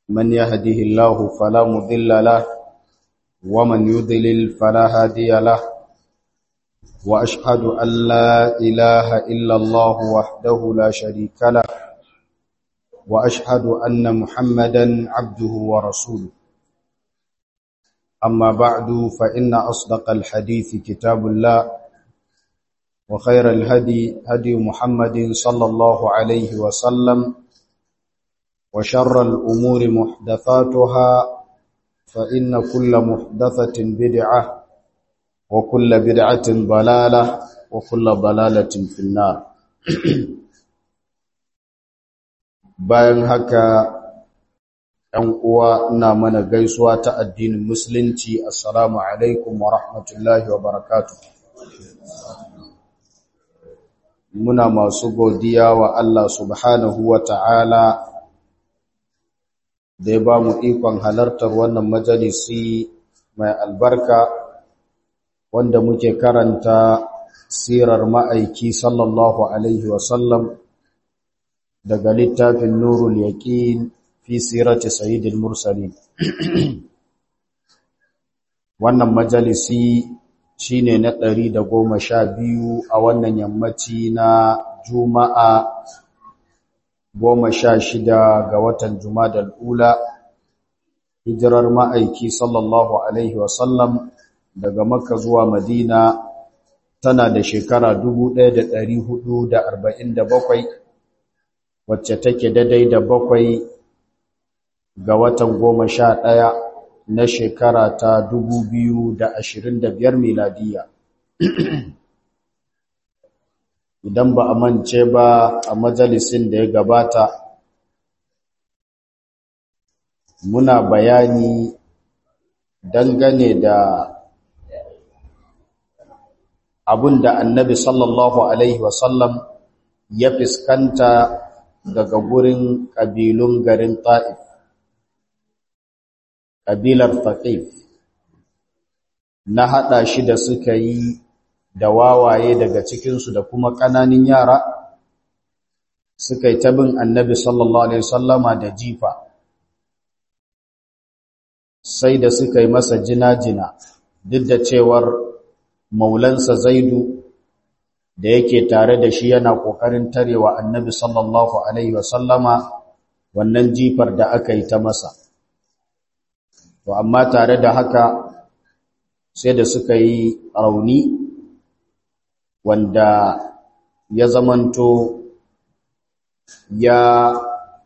من يهده الله فلا مضل له ومن يضلل فلا هادي له وأشهد أن لا إله إلا الله وحده لا شريك له وأشهد أن محمدا عبده ورسوله أما بعد فإن أصدق الحديث كتاب الله وخير الهدي هدي محمد صلى الله عليه وسلم وشر الأمور محدثاتها فإن كل محدثة بدعة وكل بدعة ضلالة وكل ضلالة في النار bayan haka ‘yan uwa ina mana gaisuwa ta addinin musulunci assalamu alaikum wa rahmatullahi wa barakatu muna masu godiya wa Allah subhanahu wa ta'ala da ya ba mu ikon halartar wannan majalisi mai albarka wanda muke karanta sirar ma'aiki sallallahu alaihi wasallam daga littafin nurul yaqin fi sirati sayyidil mursalin wannan majalisi shine na ɗari da goma sha biyu a wannan yammaci na juma'a goma sha shida ga watan jumadal ula hijirar ma'aiki sallallahu alaihi wasallam daga makka zuwa madina tana da shekara 1447 wacce take daidai da bakwai ga watan goma sha ɗaya na shekara ta dubu biyu da ashirin da biyar miladiya idan ba a mance ba a majalisin da ya gabata muna bayani dangane da abun da annabi sallallahu alaihi wasallam ya fiskanta daga gurin ƙabilun garin ta'if ƙabilar faƙif na haɗa shi da suka yi da wawaye daga cikinsu da kuma ƙananin yara suka yi tabin annabi sallallahu alaihi wasallama da jifa sai da suka yi masa jina-jina duk da cewar maulansa zaidu da yake tare da shi yana ƙoƙarin tarewa annabi sallallahu alaihi wasallama wannan jifar da aka yi ta masa to amma tare da haka sai da suka yi rauni wanda ya zamanto ya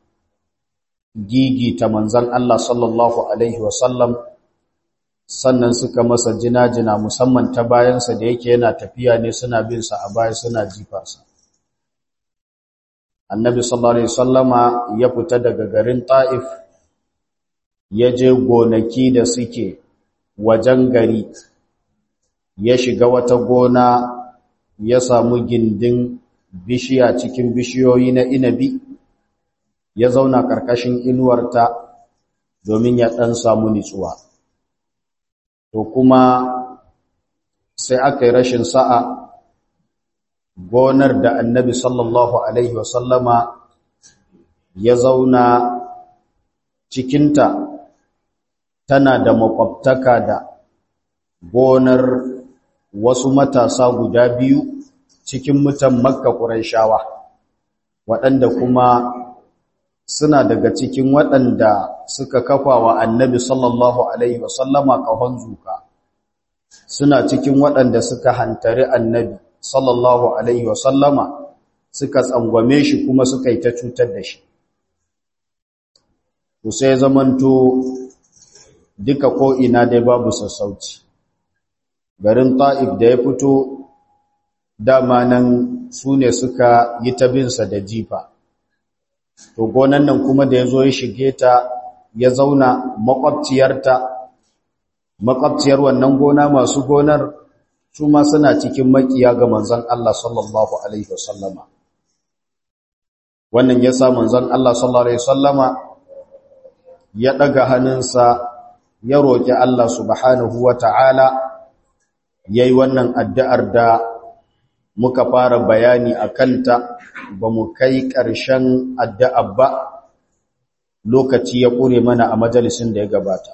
gigita manzan Allah sallallahu Alaihi wasallam sannan suka masa jina-jina musamman ta bayansa da yake yana tafiya ne suna bin sa a baya suna jifarsa. Annabi sallallahu Alaihi wasallama ya fita daga garin Ta'if ya je gonaki da suke wajen gari ya shiga wata gona ya samu gindin bishiya cikin bishiyoyi na inabi ya zauna ƙarƙashin inuwarta domin ya ɗan samu nitsuwa. To kuma sai aka yi rashin sa'a gonar da annabi sallallahu Alaihi wasallama ya zauna cikinta tana da makwabtaka da gonar wasu matasa guda biyu cikin mutan makka ƙuraishawa waɗanda kuma suna daga cikin waɗanda suka kafa wa annabi sallallahu alaihi wasallama ƙahon zuka suna cikin waɗanda suka hantari annabi sallallahu alaihi wasallama suka tsangwame shi kuma suka yi ta cutar da shi to sai zamanto duka ko'ina dai babu sassauci garin ta'if da ya fito dama nan su ne suka yi tabinsa da jifa to gonan nan kuma da ya zo ya shige ta ya zauna makwabciyarta makwabciyar wannan gona masu gonar su ma suna cikin makiya ga manzon Allah sallallahu alaihi wasallama wannan ya sa manzon Allah sallallahu alaihi wasallama ya daga hannunsa ya roki Allah subhanahu wata'ala yayi wannan addu'ar da muka fara bayani a kanta ba mu kai ƙarshen addu'a ba lokaci ya ƙure mana a majalisin da ya gabata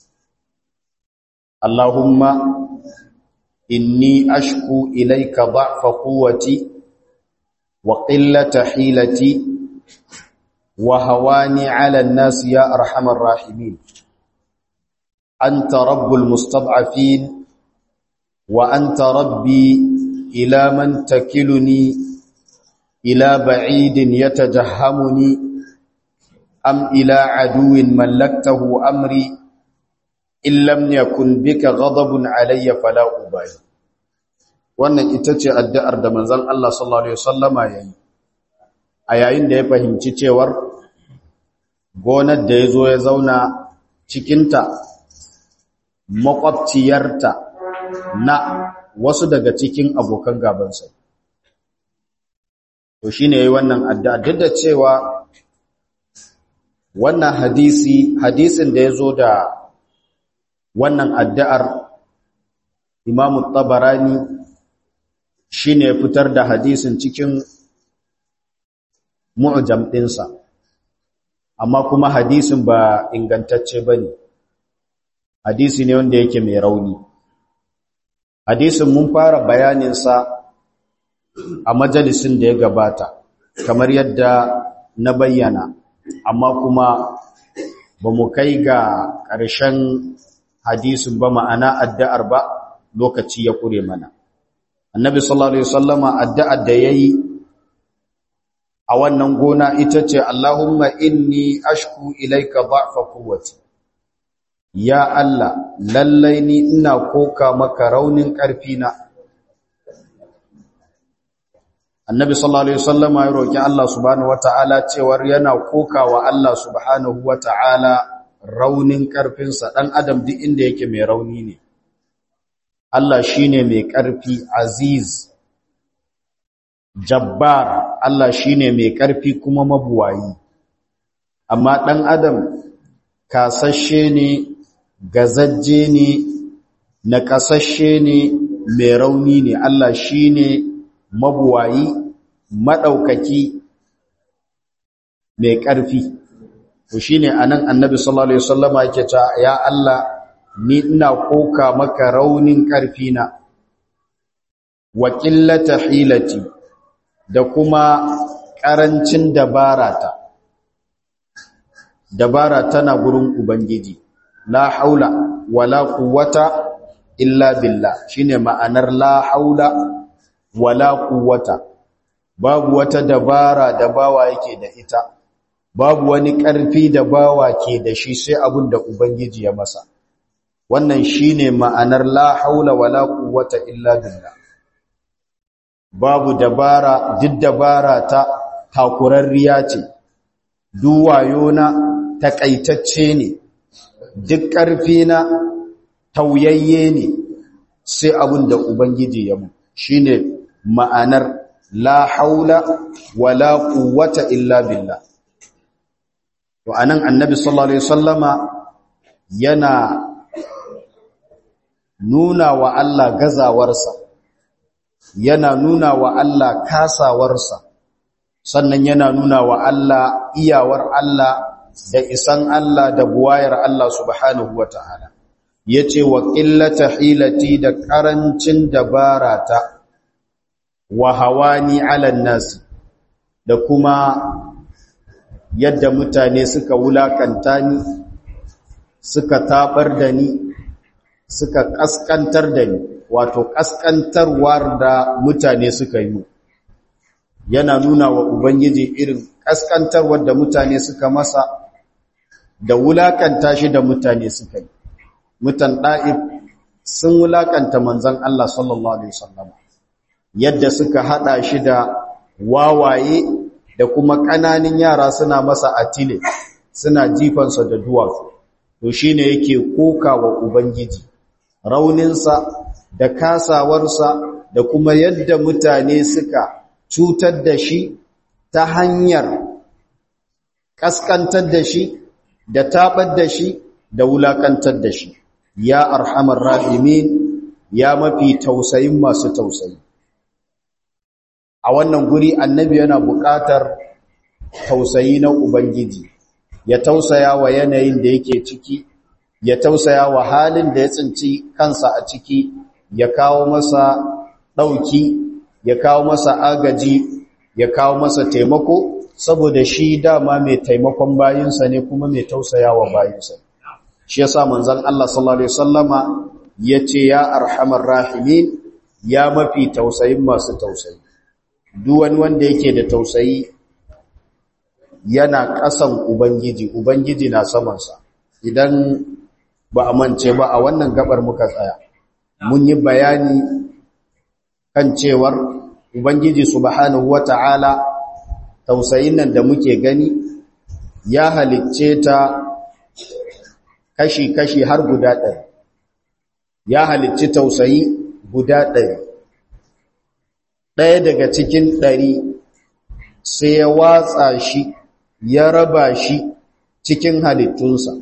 Allahumma inni ashku ilayka da'fa quwwati wa qillata hilati wa hawani 'ala an-nas ya arhamar rahimin anta rabbul mustad'afin wa anta rabbi ila man takiluni ila ba'idin yatajahhamuni am ila aduwin mallaktahu amri in lam yakun bika ghadabun alayya fala ubali wannan ita ce addu'ar da manzon Allah sallallahu alaihi wasallama yayi a yayin da ya fahimci cewar gonar da yazo ya zauna cikin ta makwabciyarta na wasu daga cikin abokan gabansa to shine yayi wannan addu'a duk da cewa wannan hadisi hadisin da yazo da wannan addu'ar Imam Tabarani shine fitar da hadisin cikin mu'jam ɗinsa amma kuma hadisin ba ingantacce bane hadisi ne wanda yake mai rauni hadisin mun fara bayaninsa a majalisin da ya gabata kamar yadda na bayyana amma kuma ba mu kai ga ƙarshen hadisin ba ma'ana addu'ar ba lokaci ya ƙure mana annabi sallallahu alaihi wasallama addu'ar da yayi a wannan gona ita ce Allahumma inni ashku ilaika dha'fa quwwati ya Allah lallai ni ina koka maka raunin ƙarfi na annabi sallallahu alaihi wasallama ya roki Allah subhanahu wataala cewar yana koka wa Allah subhanahu wataala raunin ƙarfinsa ɗan adam duk inda yake mai rauni ne Allah shine mai ƙarfi aziz jabbar Allah shine mai ƙarfi kuma mabuwayi amma ɗan adam kasashe ne gazajje ne nakasashe ne mai rauni ne Allah shine mabuwayi madaukaki mai ƙarfi to shine anan annabi sallallahu alaihi wasallama yake cewa ya Allah ni ina koka maka raunin ƙarfi na wa qillata hilati da kuma ƙarancin dabarata dabara tana gurin ubangiji la haula wala quwwata illa billah shine ma'anar la haula wala quwwata babu wata dabara da bawa yake da ita babu wani ƙarfi da bawa ke da shi sai abin da ubangiji ya masa wannan shine ma'anar la haula wala quwwata illa billah babu dabara duk dabara ta takurarriya ce duwayo na takaitacce ne duk ƙarfi na tauyayye ne sai abin da ubangiji ya mu shine ma'anar la haula wala quwwata illa billah to anan annabi sallallahu alaihi wasallama yana nuna wa Allah gazawarsa yana nuna wa Allah kasawarsa sannan yana nuna wa Allah iyawar Allah da isan Allah da buwayar Allah subhanahu wataala yace wa qillata hilati da karancin dabarata wa hawani ala nas da kuma yadda mutane suka wulakanta ni suka tabar da ni suka kaskantar da ni wato kaskantarwar da mutane suka yi yana nuna wa ubangiji irin kaskantarwar da mutane suka masa da wulakanta shi da mutane suka yi mutan da'ib sun wulakanta manzon Allah sallallahu alaihi wasallam yadda suka hada shi da wawaye da kuma ƙananin yara suna masa atile suna jifansa da duwatsu to shine yake koka wa ubangiji rauninsa da kasawarsa da kuma yadda mutane suka cutar da shi ta hanyar kaskantar da shi da tabar da shi da wulakantar da shi ya arhamar rahimin ya mafi tausayin masu tausayi a wannan guri annabi yana buƙatar tausayi na ubangiji ya tausaya wa yanayin da yake ciki ya tausaya wa halin da ya tsinci kansa a ciki ya kawo masa ɗauki ya kawo masa agaji ya kawo masa taimako saboda shi dama mai taimakon bayinsa ne kuma mai tausaya wa bayinsa shi yasa manzon Allah sallallahu alaihi wasallama yace ya arhamar rahimin ya mafi tausayin masu tausayi duk wani wanda yake da tausayi yana ƙasan ubangiji ubangiji na samansa idan ba a mance ba a wannan gabar muka tsaya mun yi bayani kan cewar ubangiji subhanahu wata'ala tausayin nan da muke gani ya halicce ta kashi-kashi har guda ɗari ya halicci tausayi guda ɗari ɗaya daga cikin ɗari sai ya watsa shi ya raba shi cikin halittunsa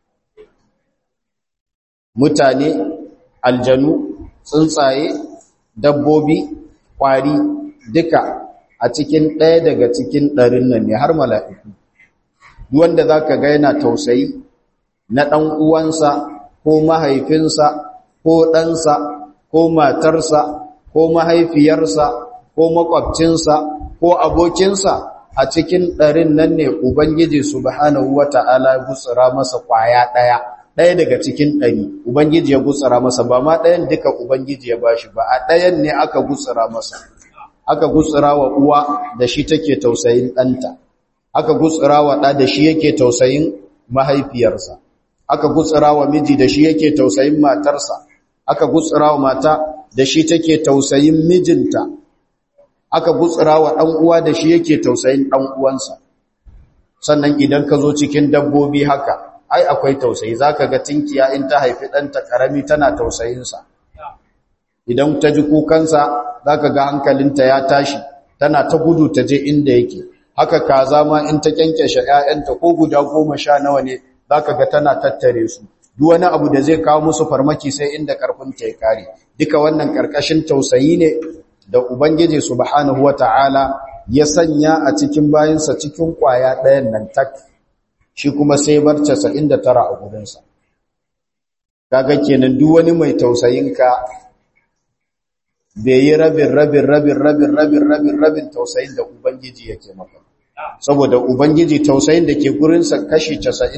mutane aljanu tsuntsaye dabbobi ƙwari duka a cikin ɗaya daga cikin ɗarin nan ne har mala'iku wanda za ka ga yana tausayi na ɗan uwansa ko mahaifinsa ko ɗansa ko matarsa ko mahaifiyarsa ko makwabcinsa ko abokinsa a cikin ɗarin nan ne Ubangiji subhanahu wa ta'ala ya gutsura masa ƙwaya ɗaya ɗaya daga cikin ɗari Ubangiji ya gutsura masa ba ma ɗayan duka Ubangiji ya bashi ba a ɗayan ne aka gutsura masa aka gutsura wa uwa da shi take tausayin ɗanta aka gutsura wa ɗa da shi yake tausayin mahaifiyarsa aka gutsura wa miji da shi yake tausayin matarsa aka gutsura wa mata da shi take tausayin mijinta aka gutsura wa ɗan uwa da shi yake tausayin ɗan uwansa sannan idan ka zo cikin dabbobi haka ai akwai tausayi zaka ga tinkiya in ta haifi ɗanta ƙarami tana tausayinsa idan ta ji kukansa zaka ga hankalinta ya tashi tana ta gudu ta je inda yake haka kaza ma in ta kyankyashe ƴaƴanta ko guda goma sha nawa ne zaka ga tana tattare su duk wani abu da zai kawo musu farmaki sai inda karfinta ya kare duka wannan karkashin tausayi ne da ubangiji subhanahu wataala ya sanya a cikin bayinsa cikin kwaya ɗayan nan tak shi kuma sai bar 99 a gurinsa kaga kenan duk wani mai tausayinka bai yi rabin rabin rabin rabin rabin rabin rabin tausayin da ubangiji yake maka saboda ubangiji tausayin da ke gurinsa kashi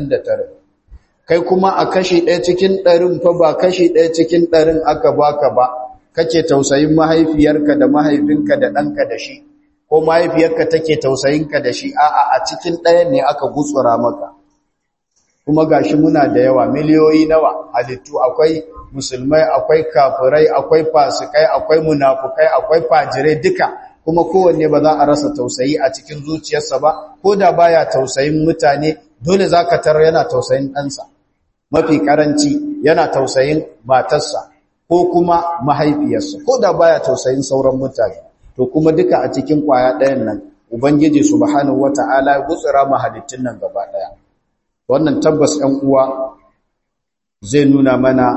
99 kai kuma a kashi ɗaya cikin ɗarin fa ba kashi ɗaya cikin ɗarin aka baka ba kake tausayin mahaifiyarka da mahaifinka da ɗanka da shi ko mahaifiyarka take tausayinka da shi a'a a cikin ɗayan ne aka gutsura maka kuma gashi muna da yawa miliyoyi nawa halittu akwai musulmai akwai kafirai akwai fasikai akwai munafukai akwai fajirai duka kuma kowanne ba za a rasa tausayi a cikin zuciyarsa ba ko da baya tausayin mutane dole zaka tarar yana tausayin ɗansa mafi karanci yana tausayin matarsa ko kuma mahaifiyarsa ko da baya tausayin sauran mutane to kuma duka a cikin kwaya ɗayan nan ubangiji subhanahu wata'ala ya gutsura mahalittun nan gaba ɗaya wannan tabbas ɗan uwa zai nuna mana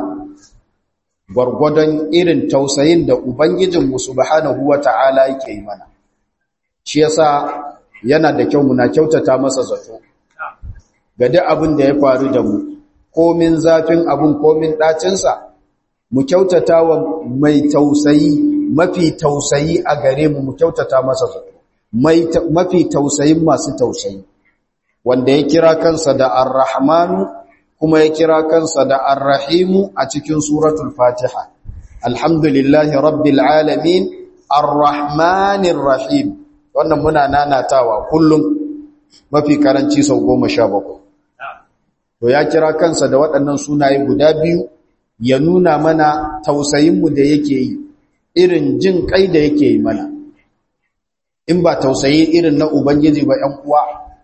gwargwadon irin tausayin da ubangijinmu subhanahu wata'ala yake yi mana shi yasa yana da kyau muna kyautata masa zato ga duk abin da ya faru da mu komin zafin abin komin ɗacinsa mu kyautata wa mai tausayi mafi tausayi a gare mu mu kyautata masa zato mafi tausayin masu tausayi wanda ya kira kansa da ar-rahmanu kuma ya kira kansa da ar-rahimu a cikin suratul fatiha alhamdulillahi rabbil alamin ar-rahmanir rahim wannan muna nanatawa kullum mafi karanci sau goma sha bakwai to ya kira kansa da waɗannan sunaye guda biyu ya nuna mana tausayinmu da yake yi irin jin kai da yake yi mana in ba tausayi irin na ubangiji ba ‘yan uwa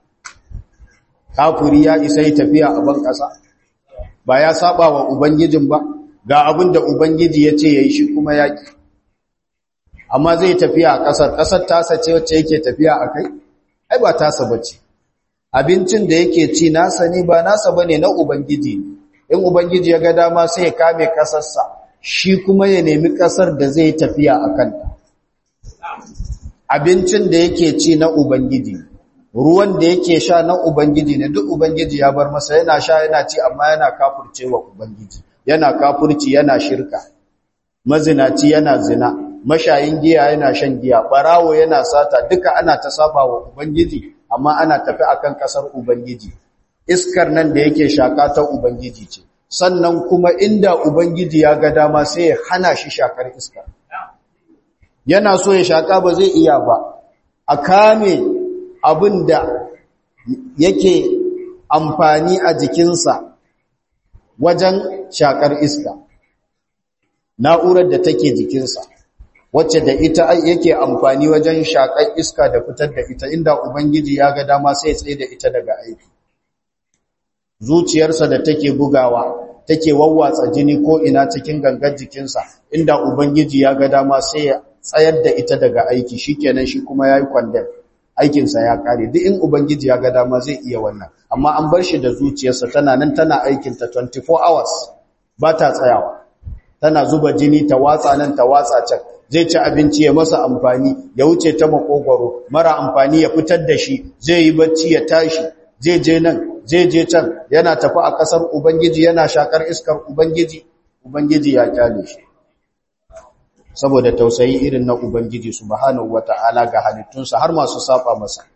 kafuri ya isa yi tafiya a ban ƙasa ba ya saba wa ubangijin ba ga abin da ubangiji ya ce ya yi shi kuma ya ƙi amma zai tafiya a ƙasar ƙasar tasa ce wacce yake tafiya a kai ai ba tasa ba ce abincin da yake ci nasa ne ba nasa ba ne na ubangiji in ubangiji ya ga dama sai ya kame ƙasarsa shi kuma ya nemi ƙasar da zai tafiya a kanta abincin da yake ci na ubangiji ruwan da yake sha na ubangiji ne duk ubangiji ya bar masa yana sha yana ci amma yana kafurcewa ubangiji yana kafurci yana shirka mazinaci yana zina mashayin giya yana shan giya barawo yana sata duka ana ta saba wa ubangiji amma ana tafi akan kasar ubangiji iskar nan da yake shaka ta ubangiji ce sannan kuma inda ubangiji ya ga dama sai ya hana shi shakar iskar yana so ya shaka ba zai iya ba a kame abin da yake amfani a jikinsa wajen shakar iska na'urar da take jikinsa wacce da ita yake amfani wajen shakar iska da fitar da ita inda ubangiji ya ga dama sai tsaye da ita daga aiki zuciyarsa da take bugawa take wawwatsa jini ko ina cikin gangar jikinsa inda ubangiji ya ga dama sai ya tsayar da ita daga aiki shikenan shi kuma yayi kwandon aikinsa ya kare duk in ubangiji ya ga dama zai iya wannan amma an bar shi da zuciyarsa tana nan tana aikinta 24 hours ba ta tsayawa tana zuba jini ta watsa nan ta watsa can zai ci abinci ya masa amfani ya wuce ta makogwaro mara amfani ya fitar da shi zai yi bacci ya tashi zai je nan zai je can yana tafi a kasar ubangiji yana shakar iskar ubangiji ubangiji ya kyale shi saboda tausayi irin na ubangiji subhanahu wata'ala ga halittunsa har masu saba masa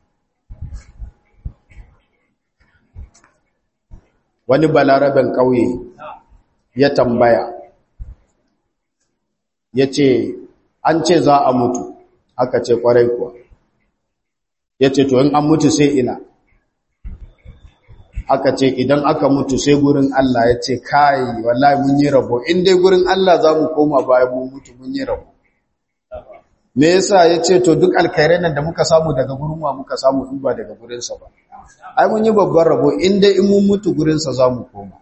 wani balaraben ƙauye ya tambaya ya ce an ce za a mutu aka ce kwarai kuwa ya ce to in an mutu sai ina aka ce idan aka mutu sai gurin Allah ya ce kai wallahi mun yi rabo in dai gurin Allah za mu koma bayan mun mutu mun yi rabo me yasa ya ce to duk alkhairai nan da muka samu daga gurin wa muka samu in ba daga gurinsa ba ai mun yi babban rabo in dai in mun mutu gurinsa za mu koma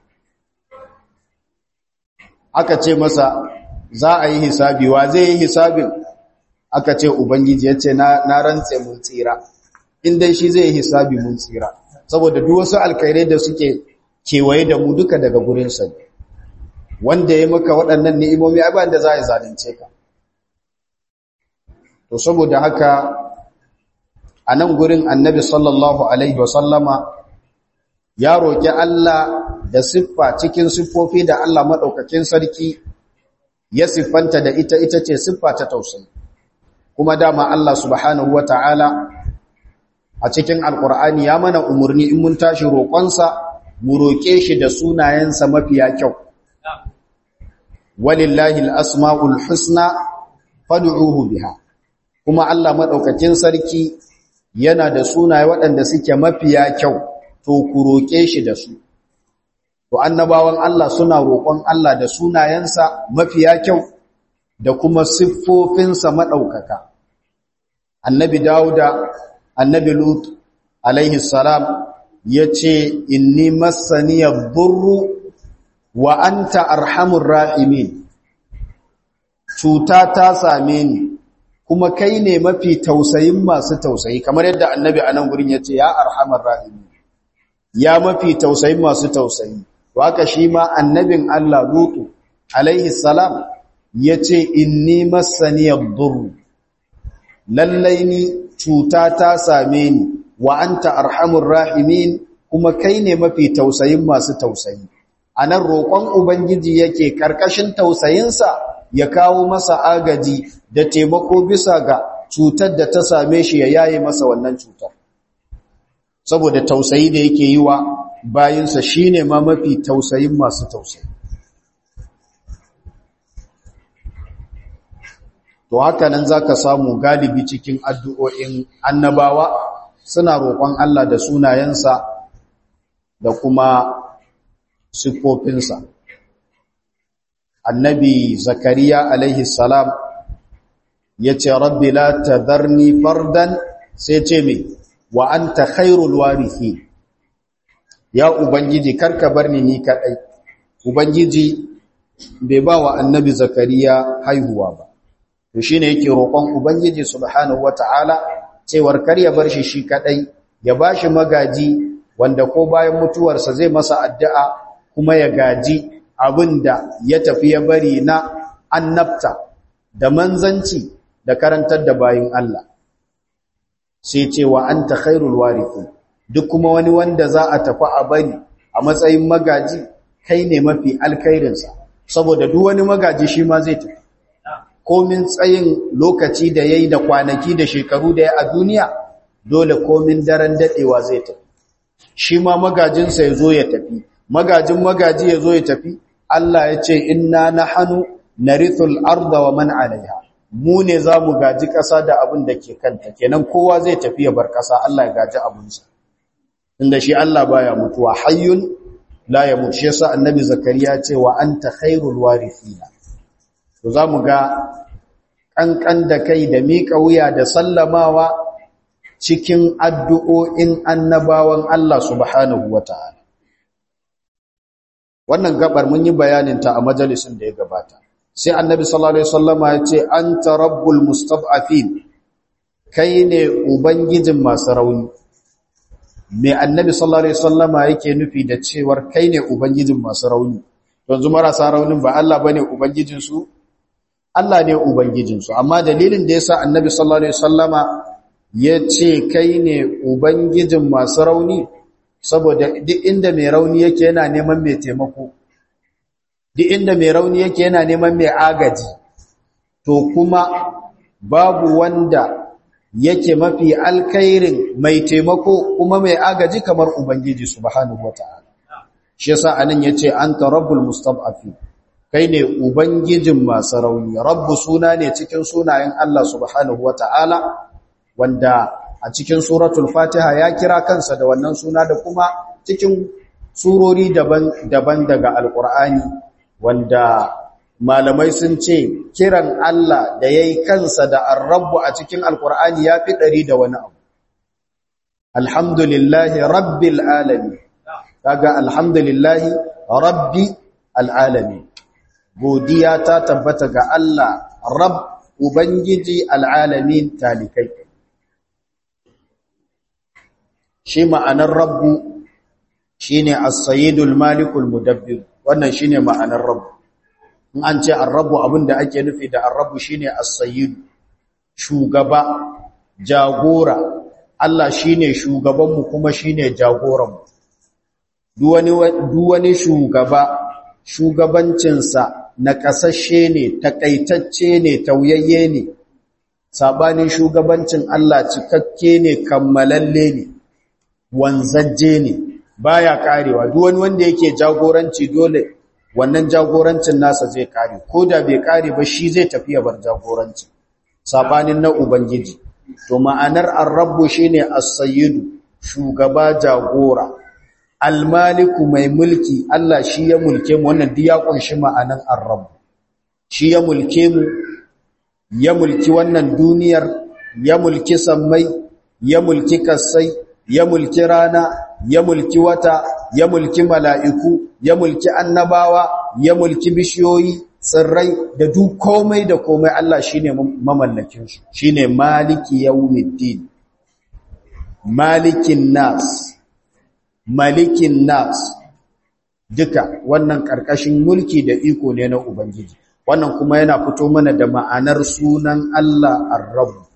aka ce masa za a yi hisabi wa zai yi hisabin aka ce ubangiji ya ce na rantse mun tsira in dai shi zai yi hisabi mun tsira saboda duk wasu alkhairai da suke kewaye da mu duka daga gurinsa ne wanda ya maka waɗannan ni'imomi ai ba da za a zalunce ka to saboda haka a nan gurin annabi sallallahu alaihi wasallama ya roƙi Allah da siffa cikin siffofi da Allah maɗaukakin sarki ya siffanta da ita ita ce siffa ta tausayi kuma dama Allah subhanahu wa ta'ala a cikin alkur'ani ya mana umarni in mun tashi roƙonsa mu roƙe shi da sunayensa mafiya kyau walillahi al'asma'ul husna fad'uhu biha kuma Allah maɗaukakin sarki yana da sunaye waɗanda suke mafiya kyau to ku roƙe shi da su to annabawan Allah suna roƙon Allah da sunayensa mafiya kyau da kuma siffofinsa maɗaukaka annabi Dawuda annabi Lut alaihi salam yace inni massani yadurru wa anta arhamur rahimin cuta ta same ni kuma kai ne mafi tausayin masu tausayi kamar yadda annabi anan gurin yace ya arhamar rahimin ya mafi tausayin masu tausayi waka shi ma annabin Allah Lutu alaihi salam yace inni massani yadurru lallai ni cuta ta same ni wa anta arhamur rahimin kuma kai ne mafi tausayin masu tausayi anan roƙon ubangiji yake karkashin tausayinsa ya kawo masa agaji da taimako bisa ga cutar da ta same shi ya yaye masa wannan cutar saboda tausayi da yake yi wa bayinsa shine ma mafi tausayin masu tausayi to haka nan zaka samu galibi cikin addu'o'in annabawa suna roƙon Allah da sunayensa da kuma siffofinsa annabi zakariya alaihi salam yace rabbi la tadharni fardan sai ce me wa anta khairul warithin ya ubangiji karka barni ni kadai ubangiji bai ba wa annabi zakariya haihuwa ba to shine yake roƙon ubangiji subhanahu wataala cewar kar ya bar shi shi kadai ya bashi magaji wanda ko bayan mutuwarsa zai masa addu'a kuma ya gaji abinda ya tafi ya bari na annabta da manzanci da karantar da bayin Allah sai ce wa anta khairul warithin duk kuma wani wanda za a tafi a bari a matsayin magaji kai ne mafi alkhairinsa saboda duk wani magaji shi ma zai tafi komin tsayin lokaci da yayi da kwanaki da shekaru da ya a duniya dole komin daren dadewa zai tafi shi ma magajinsa ya zo ya tafi magajin magaji ya zo ya tafi Allah ya ce inna nahnu narithul arda wa man alaiha mu ne za mu gaji ƙasa da abin da ke kanta kenan kowa zai tafi ya bar ƙasa Allah ya gaji abinsa inda shi Allah baya mutuwa hayyun la yamut shi yasa annabi zakariya ce wa anta khairul warithina to zamu ga kankan da kai da miƙa wuya da sallamawa cikin addu'o'in annabawan Allah subhanahu wataala wannan gabar mun yi bayanin ta a majalisin da ya gabata sai annabi sallallahu alaihi wasallama ya ce anta rabbul mustad'afin kai ne ubangijin masu rauni me annabi sallallahu alaihi wasallama yake nufi da cewar kai ne ubangijin masu rauni yanzu marasa raunin ba Allah bane ubangijin su Allah ne ubangijin su amma dalilin da yasa annabi sallallahu alaihi wasallama ya ce kai ne ubangijin masu rauni saboda duk inda mai rauni yake yana neman mai taimako duk inda mai rauni yake yana neman mai agaji to kuma babu wanda yake mafi alkhairin mai taimako kuma mai agaji kamar ubangiji subhanahu wataala shi yasa anan yace anta rabbul mustad'afin kai ne ubangijin masu rauni rabbu suna ne cikin sunayen Allah subhanahu wataala wanda a cikin suratul fatiha ya kira kansa da wannan suna da kuma cikin surori daban-daban daga alkur'ani wanda malamai sun ce kiran Allah da ya yi kansa da arrabu a cikin alkur'ani ya fi ɗari da wani abu alhamdulillahi rabbil alami kaga alhamdulillahi rabbi al'alami godiya ta tabbata ga Allah rab ubangiji al'alamin talikai shi ma'anar rabbu shine as-sayyidul malikul mudabbir wannan shine ma'anar rabbu in an ce ar-rabbu abinda ake nufi da ar-rabbu shine as-sayyid shugaba jagora Allah shine shugaban mu kuma shine jagoran mu duk wani duk wani shugaba shugabancin sa na kasashe ne takaitacce ne tauyayye ne sabanin shugabancin Allah cikakke ne kammalalle ne wanzajje ne baya karewa duk wani wanda yake jagoranci dole wannan jagorancin nasa zai kare ko da bai kare ba shi zai tafi ya bar jagoranci sabanin na ubangiji to ma'anar ar-rabbu shine as-sayyidu shugaba jagora al-maliku mai mulki Allah shi ya mulke mu wannan duk ya kunshi ma'anar ar-rabb shi ya mulke mu ya mulki wannan duniyar ya mulki sammai ya mulki kasai ya mulki rana ya mulki wata ya mulki mala'iku ya mulki annabawa ya mulki bishiyoyi tsirrai da duk komai da komai Allah shine mamallakin su shine maliki yawmiddin malikin nas malikin nas duka wannan karkashin mulki da iko ne na ubangiji wannan kuma yana fito mana da ma'anar sunan Allah ar-rabb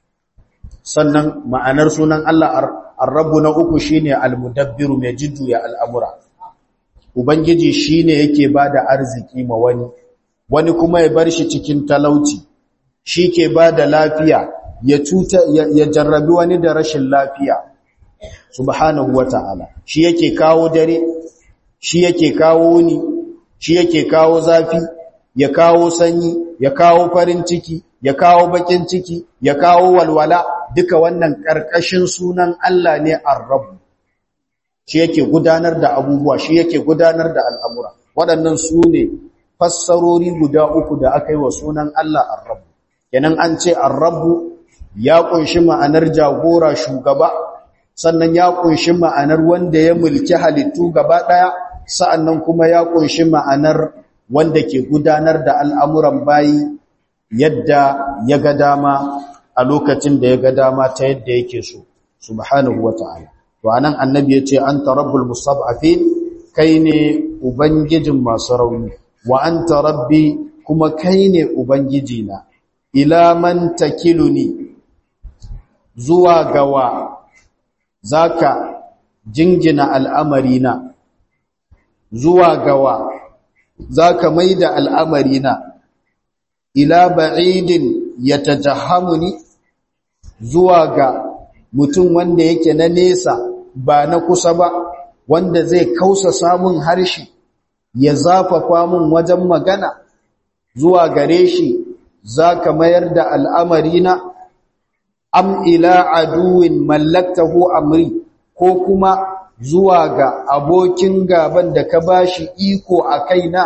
sannan ma'anar sunan Allah ar-rabb na uku shine al-mudabbiru mai jidduya al'amura ubangiji shine yake bada arziki ma wani wani kuma ya bar shi cikin talauci shi ke bada lafiya ya cuta ya jarrabi wani da rashin lafiya subhanahu wata'ala shi yake kawo dare shi yake kawo ni shi yake kawo zafi ya kawo sanyi ya kawo farin ciki ya kawo bakin ciki ya kawo walwala duka wannan karkashin sunan Allah ne ar-rabb shi yake gudanar da abubuwa shi yake gudanar da al'amura waɗannan su ne fassarori guda uku da aka yi wa sunan Allah ar-rabb kenan an ce ar-rabb ya kunshi ma'anar jagora shugaba sannan ya kunshi ma'anar wanda ya mulki halittu gaba ɗaya sa'annan kuma ya kunshi ma'anar wanda ke gudanar da al'amuran bayi yadda ya ga dama a lokacin da ya ga dama ta yadda yake so subhanahu wata'ala to anan annabi yace anta rabbul mustad'afin kai ne ubangijin masu rauni wa anta rabbi kuma kai ne ubangijina ila man takiluni zuwa gawa zaka jingina al'amarina zuwa gawa zaka maida al'amarina ila ba'idin yatajahamuni zuwa ga mutum wanda yake na nesa ba na kusa ba wanda zai kausa samun harshe ya zafafa mun wajen magana zuwa gare shi zaka mayar da al'amarina am ila aduwin mallaktahu amri ko kuma zuwa ga abokin gaban da ka bashi iko a kaina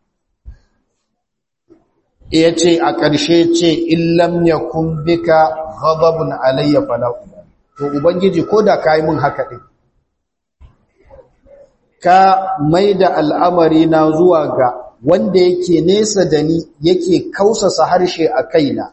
ya ce a ƙarshe ce illam ya bika ghadabun alayya fala to ubangiji ko da ka yi mun haka ɗin ka mai da al'amari na zuwa ga wanda yake nesa da ni yake kausasa harshe a kaina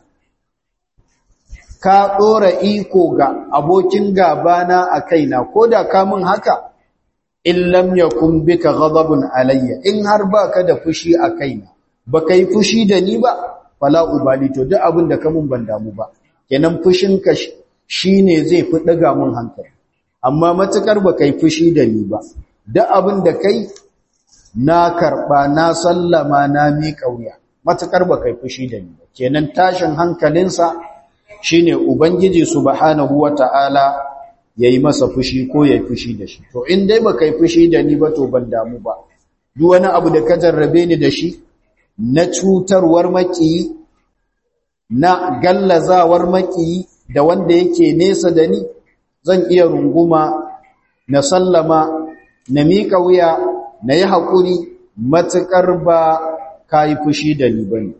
ka ɗora iko ga abokin gabana a kaina ko da ka mun haka illam ya bika ghadabun alayya in har baka da fushi a kaina baka yi fushi da ni ba fala ubali to duk abin da ka mun ban damu ba kenan fushinka shine zai fi daga mun hankali amma matukar baka yi fushi da ni ba duk abin da kai na karba na sallama na mi kauya matukar baka yi fushi da ni ba kenan tashin hankalinsa shine ubangiji subhanahu wataala yayi masa fushi ko yayi fushi da shi to in dai baka yi fushi da ni ba to ban damu ba duk wani abu da ka jarrabe ni da shi na cutarwar makiyi na gallazawar makiyi da wanda yake nesa da ni zan iya runguma na sallama na miƙa wuya na yi haƙuri matuƙar ba ka yi fushi da ni ba ne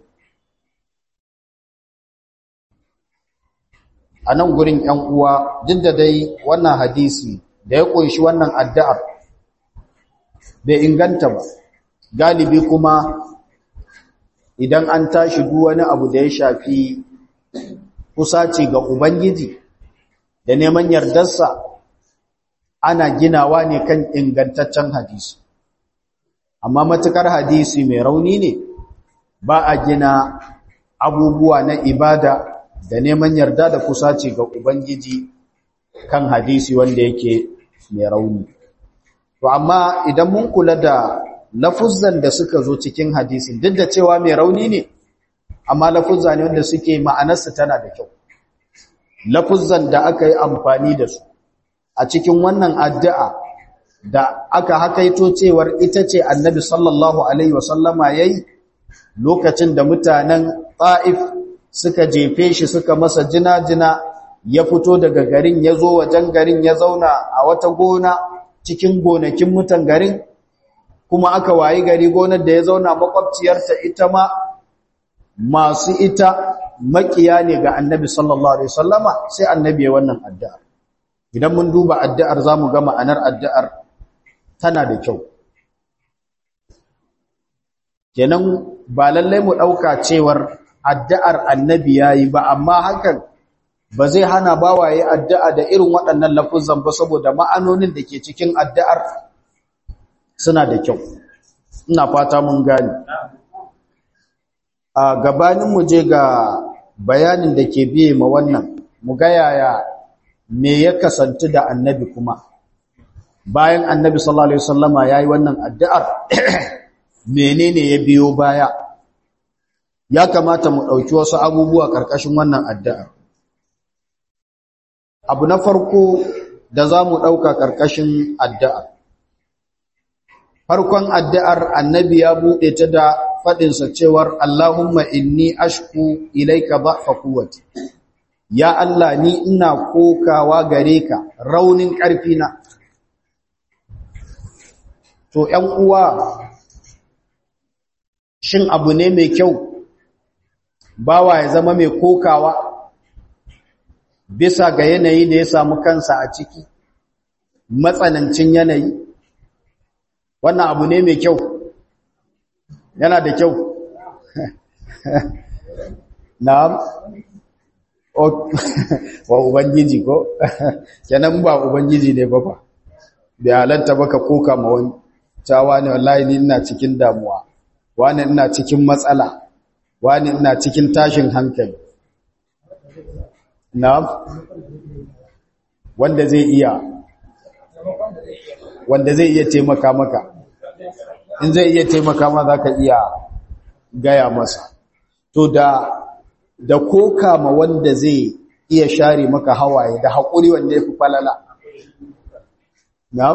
a nan gurin ‘yan uwa duk da dai wannan hadisi da ya ƙunshi wannan addu'ar bai inganta ba galibi kuma idan an tashi duk wani abu da ya shafi kusaci ga Ubangiji da neman yardarsa ana ginawa ne kan ingantaccen hadisi amma matukar hadisi mai rauni ne ba a gina abubuwa na ibada da neman yarda da kusaci ga Ubangiji kan hadisi wanda yake mai rauni to amma idan mun kula da lafuzzan da suka zo cikin hadisin duk da cewa mai rauni ne amma lafuzza ne wanda suke ma'anarsa tana da kyau lafuzzan da aka yi amfani da su a cikin wannan addu'a da aka hakaito cewar ita ce annabi sallallahu alaihi wasallama yayi lokacin da mutanen ta'if suka jefe shi suka masa jina-jina ya fito daga garin ya zo wajen garin ya zauna a wata gona cikin gonakin mutan garin kuma aka wayi gari gonar da ya zauna makwabciyarta ita ma masu ita makiya ne ga annabi sallallahu alaihi wasallama sai annabi ya wannan addu'ar idan mun duba addu'ar zamu ga ma'anar addu'ar tana da kyau kenan ba lallai mu dauka cewar addu'ar annabi yayi ba amma hakan ba zai hana bawaye addu'a da irin waɗannan lafuzan ba saboda ma'anonin da ke cikin addu'ar suna da kyau ina fata mun gane a gabanin mu je ga bayanin da ke biye ma wannan mu ga yaya me ya kasance da annabi kuma bayan annabi sallallahu alaihi wasallama yayi wannan addu'ar menene ya biyo baya ya kamata mu dauki wasu abubuwa karkashin wannan addu'ar abu na farko da zamu dauka karkashin addu'ar farkon addu'ar annabi ya buɗe ta da faɗinsa cewar Allahumma inni ashku ilaika dha'fa quwwati ya Allah ni ina kokawa gare ka raunin ƙarfina to ƴan uwa shin abu ne mai kyau bawa ya zama mai kokawa bisa ga yanayi da ya samu kansa a ciki matsanancin yanayi wannan abu ne mai kyau yana da kyau na'am wa ubangiji ko kenan ba ubangiji ne ba fa bai halatta baka koka ma wani cewa ne wallahi ni ina cikin damuwa wani ina cikin matsala wani ina cikin tashin hankali na'am wanda zai iya wanda zai iya taimaka maka in zai iya taimaka ma za ka iya gaya masa to da da koka ma wanda zai iya share maka hawaye da haƙuri wanda ya fi falala na'am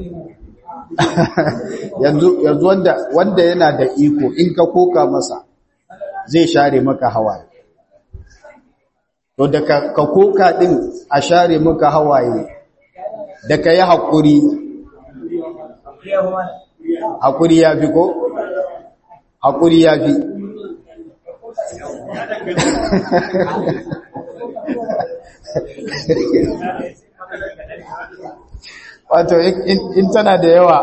yanzu yanzu wanda wanda yana da iko in ka koka masa zai share maka hawaye to da ka, ka koka din a share maka hawaye da ka yi haƙuri haƙuri ya fi ko? haƙuri ya fi wato in tana da yawa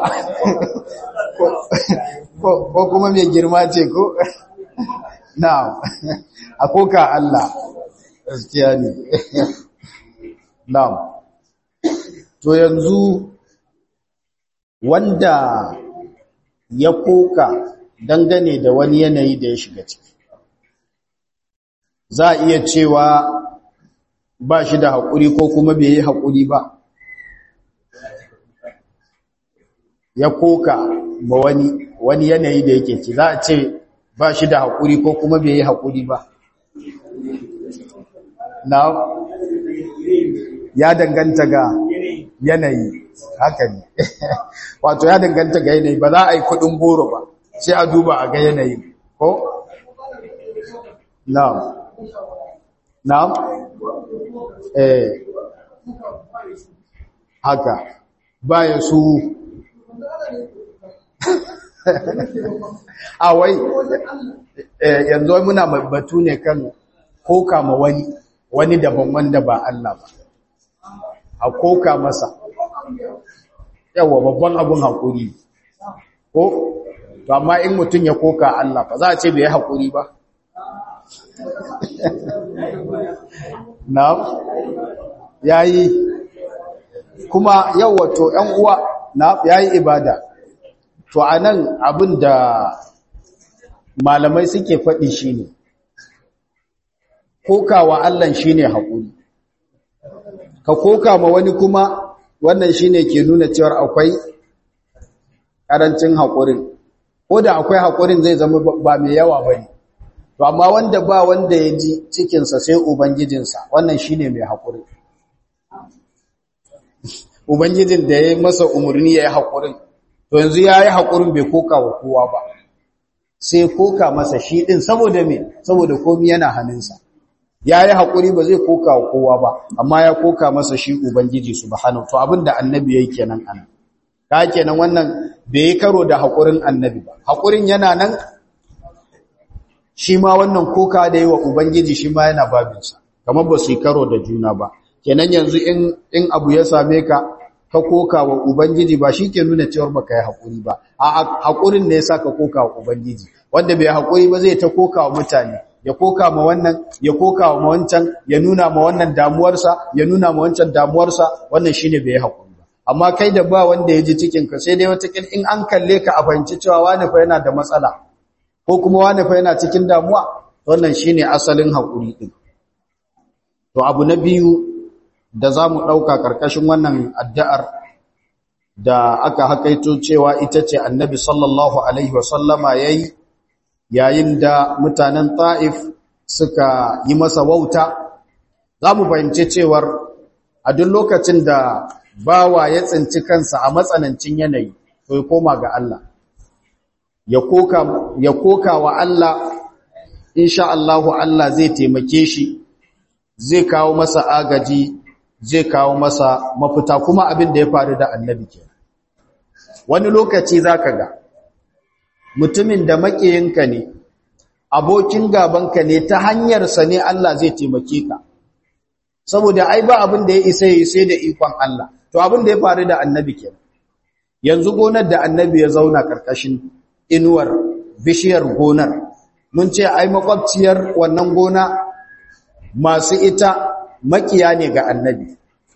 ko kuma mai girma ce ko? na a koka Allah gaskiya ne na'am to yanzu wanda ya koka dangane da wani yanayi da ya shiga ciki za a iya cewa ba shi da haƙuri ko kuma bai yi haƙuri ba ya koka ba wani wani yanayi da yake ci za a ce ba shi da haƙuri ko kuma bai yi haƙuri ba na ya danganta ga yanayi haka ne wato ya danganta ga yanayi ba za a yi kudin goro ba sai a duba a ga yanayi ko na'am na'am eh haka baya su a wai yanzu muna batu ne kan koka ma wani wani daban wanda ba Allah ba a koka masa yawa babban abun haƙuri ko to amma in mutum ya koka Allah ba za a ce bai yi haƙuri ba na yayi kuma yawa to ƴan uwa na yayi ibada to anan abin da malamai suke faɗi shine kokawa Allah shine haƙuri ka koka ma wani kuma wannan shine ke nuna cewar akwai karancin haƙurin ko da akwai haƙurin zai zama ba mai yawa bane to amma wanda ba wanda ya ji cikinsa sai ubangijinsa wannan shine mai haƙuri ubangijin da ya yi masa umarni ya yi haƙurin to yanzu ya yi haƙurin bai koka wa kowa ba sai koka masa shi ɗin saboda me saboda komi yana hannunsa ya yi haƙuri ba zai koka wa kowa ba amma ya koka masa shi ubangiji subhanahu to abinda annabi yayi kenan ana ka kenan wannan bai yi karo da haƙurin annabi ba haƙurin yana nan shi ma wannan koka da yi wa ubangiji shi ma yana babinsa kamar ba su yi karo da juna ba kenan yanzu in in abu ya same ka ka koka wa ubangiji ba shi ke nuna cewar baka yi haƙuri ba a haƙurin ne yasa ka koka wa ubangiji wanda bai haƙuri ba zai ta koka wa mutane ya koka ma wannan ya koka ma wancan ya nuna ma wannan damuwarsa ya nuna ma wancan damuwarsa wannan shine bai hakuri ba amma kai da ba wanda ya ji cikin ka sai dai wata in an kalle ka a fahimci cewa wani fa yana da matsala ko kuma wani fa yana cikin damuwa wannan shine asalin hakuri din to abu na biyu da zamu dauka karkashin wannan addu'ar da aka hakaito cewa ita ce annabi sallallahu alaihi wasallama yayi yayin da mutanen ta'if suka yi masa wauta za mu fahimci cewar a duk lokacin da bawa ya tsinci kansa a matsanancin yanayi to ya koma ga Allah ya koka ya koka wa Allah insha Allah Allah zai taimake shi zai kawo masa agaji zai kawo masa mafita kuma abin da ya faru da annabi ke wani lokaci zaka ga mutumin da makiyinka ne abokin gabanka ne ta hanyarsa ne Allah zai taimake ka saboda ai ba abin da ya isa yi sai da ikon Allah to abin da ya faru da annabi ke yanzu gonar da annabi ya zauna karkashin inuwar bishiyar gonar mun ce ai makwabciyar wannan gona masu ita makiya ne ga annabi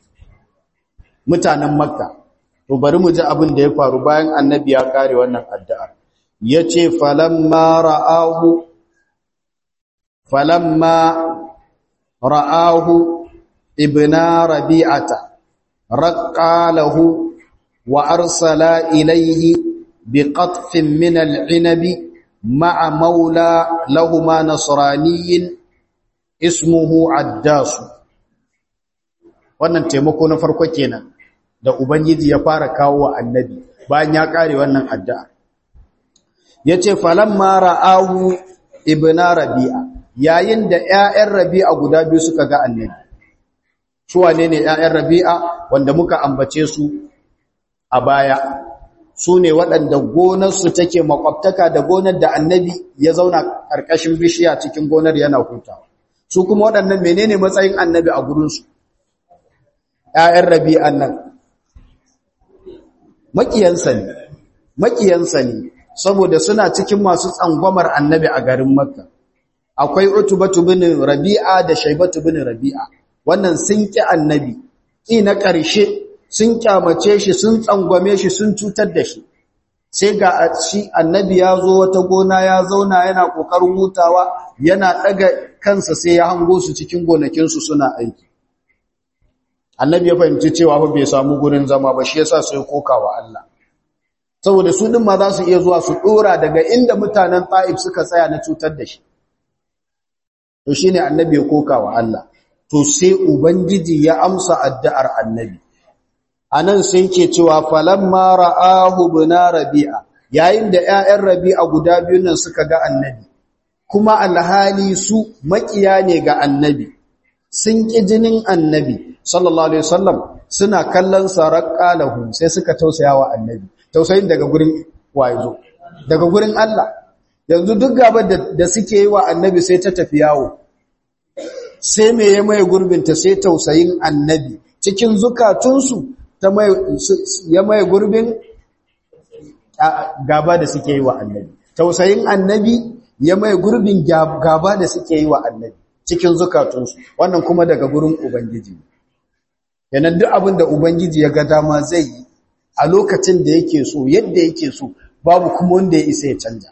mutanen makka to bari mu ji abin da ya faru bayan annabi ya kare wannan addu'ar yace falamma ra'ahu falamma ra'ahu ابن ربيعة رقى له وأرسل إليه بقطف من العنب مع مولى لهما نصراني اسمه عداس wannan taimako na farko kenan da ubangiji ya fara kawo wa annabi bayan ya kare wannan addu'a yace falamma ra'ahu ibna rabi'a yayin da ƴaƴan rabi'a guda biyu suka ga annabi su wane ne ƴaƴan rabi'a wanda muka ambace su a baya su ne waɗanda gonarsu take makwabtaka da gonar da annabi ya zauna ƙarƙashin bishiya cikin gonar yana hutawa su kuma waɗannan menene matsayin annabi a gurinsu ‘ya'yan rabi'an nan maƙiyansa ne maƙiyansa ne saboda suna cikin masu tsangwamar annabi a garin makka akwai utubatu bin rabi'a da shaibatu bin rabi'a wannan sun ƙi annabi ƙi na ƙarshe sun kyamace shi sun tsangwame shi sun cutar da shi sai ga shi annabi ya zo wata gona ya zauna yana kokarin hutawa yana daga kansa sai ya hango su cikin gonakinsu suna aiki annabi ya fahimci cewa fa bai samu gurin zama ba shi yasa sai kokawa Allah saboda su din ma za su iya zuwa su dora daga inda mutanen Taif suka tsaya na cutar da shi to shine annabi ya kokawa Allah to sai ubangiji ya amsa addu'ar annabi anan sai ke cewa falamma ra'ahu bina rabi'a yayin da ƴaƴan rabi'a guda biyun nan suka ga annabi kuma alhali su makiya ne ga annabi sun ki jinin annabi sallallahu alaihi wasallam suna kallon saraqqa lahu sai suka tausaya wa annabi tausayin daga gurin wayo daga gurin Allah yanzu duk gabar da suke yi wa annabi sai ta tafi yawo sai me ya mai gurbinta sai tausayin annabi cikin zukatunsu ya mai gurbin gaba da suke yi wa annabi tausayin annabi ya mai gurbin gaba da suke yi wa annabi cikin zukatunsu wannan kuma daga gurin ubangiji yanan duk abin da ubangiji ya ga dama zai yi a lokacin da yake so yadda yake so babu kuma wanda ya isa ya canja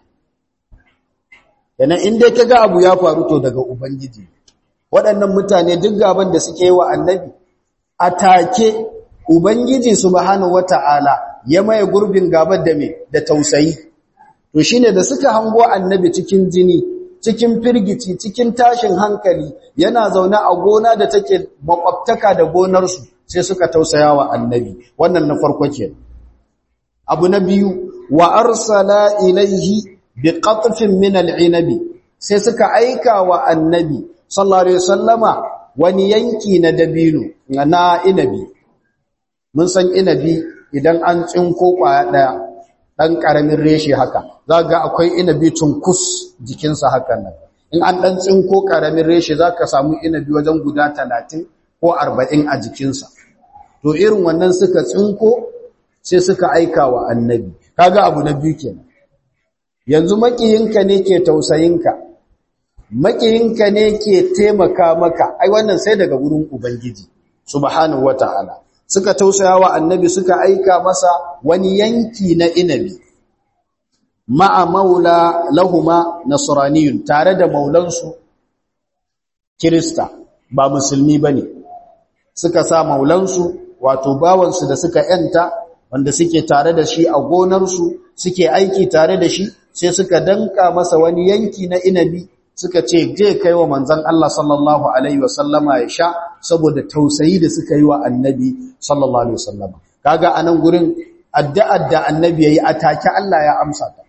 yanan inda ka ga abu ya faru to daga ubangiji waɗannan mutane duk gaban da suke yi wa annabi a take Ubangiji subhanahu wata'ala ya maye gurbin gabar da me da tausayi to shine da suka hango annabi cikin jini cikin firgici cikin tashin hankali yana zaune a gona da take makwabtaka da gonar su sai suka tausaya wa annabi wannan na farko ke abu na biyu wa arsala ilaihi biqatfin min al'inabi sai suka aika wa annabi sallallahu alaihi wasallama wani yanki na dabino na inabi mun san inabi idan an tsinko kwaya daya dan karamin reshe haka za ga akwai inabi cunkus jikinsa hakan nan in an dan tsinko karamin reshe za ka samu inabi wajen guda talatin ko arba'in a jikinsa to irin wannan suka tsinko sai suka aika wa annabi kaga abu na biyu kenan yanzu makiyinka ne ke tausayinka makiyinka ne ke taimaka maka ai wannan sai daga wurin ubangiji subhanahu wataala suka tausaya wa annabi suka aika masa wani yanki na inabi ma'a maula lahuma nasraniyun tare da maulansu kirista ba musulmi bane suka sa maulansu wato bawansu da suka yanta wanda suke tare da shi a gonarsu suke aiki tare da shi sai suka danka masa wani yanki na inabi suka ce je kai wa manzon Allah sallallahu alaihi wasallama ya sha saboda tausayi da suka yi wa annabi sallallahu alaihi wasallama kaga anan gurin addu'ar da annabi yayi atake Allah ya amsa ta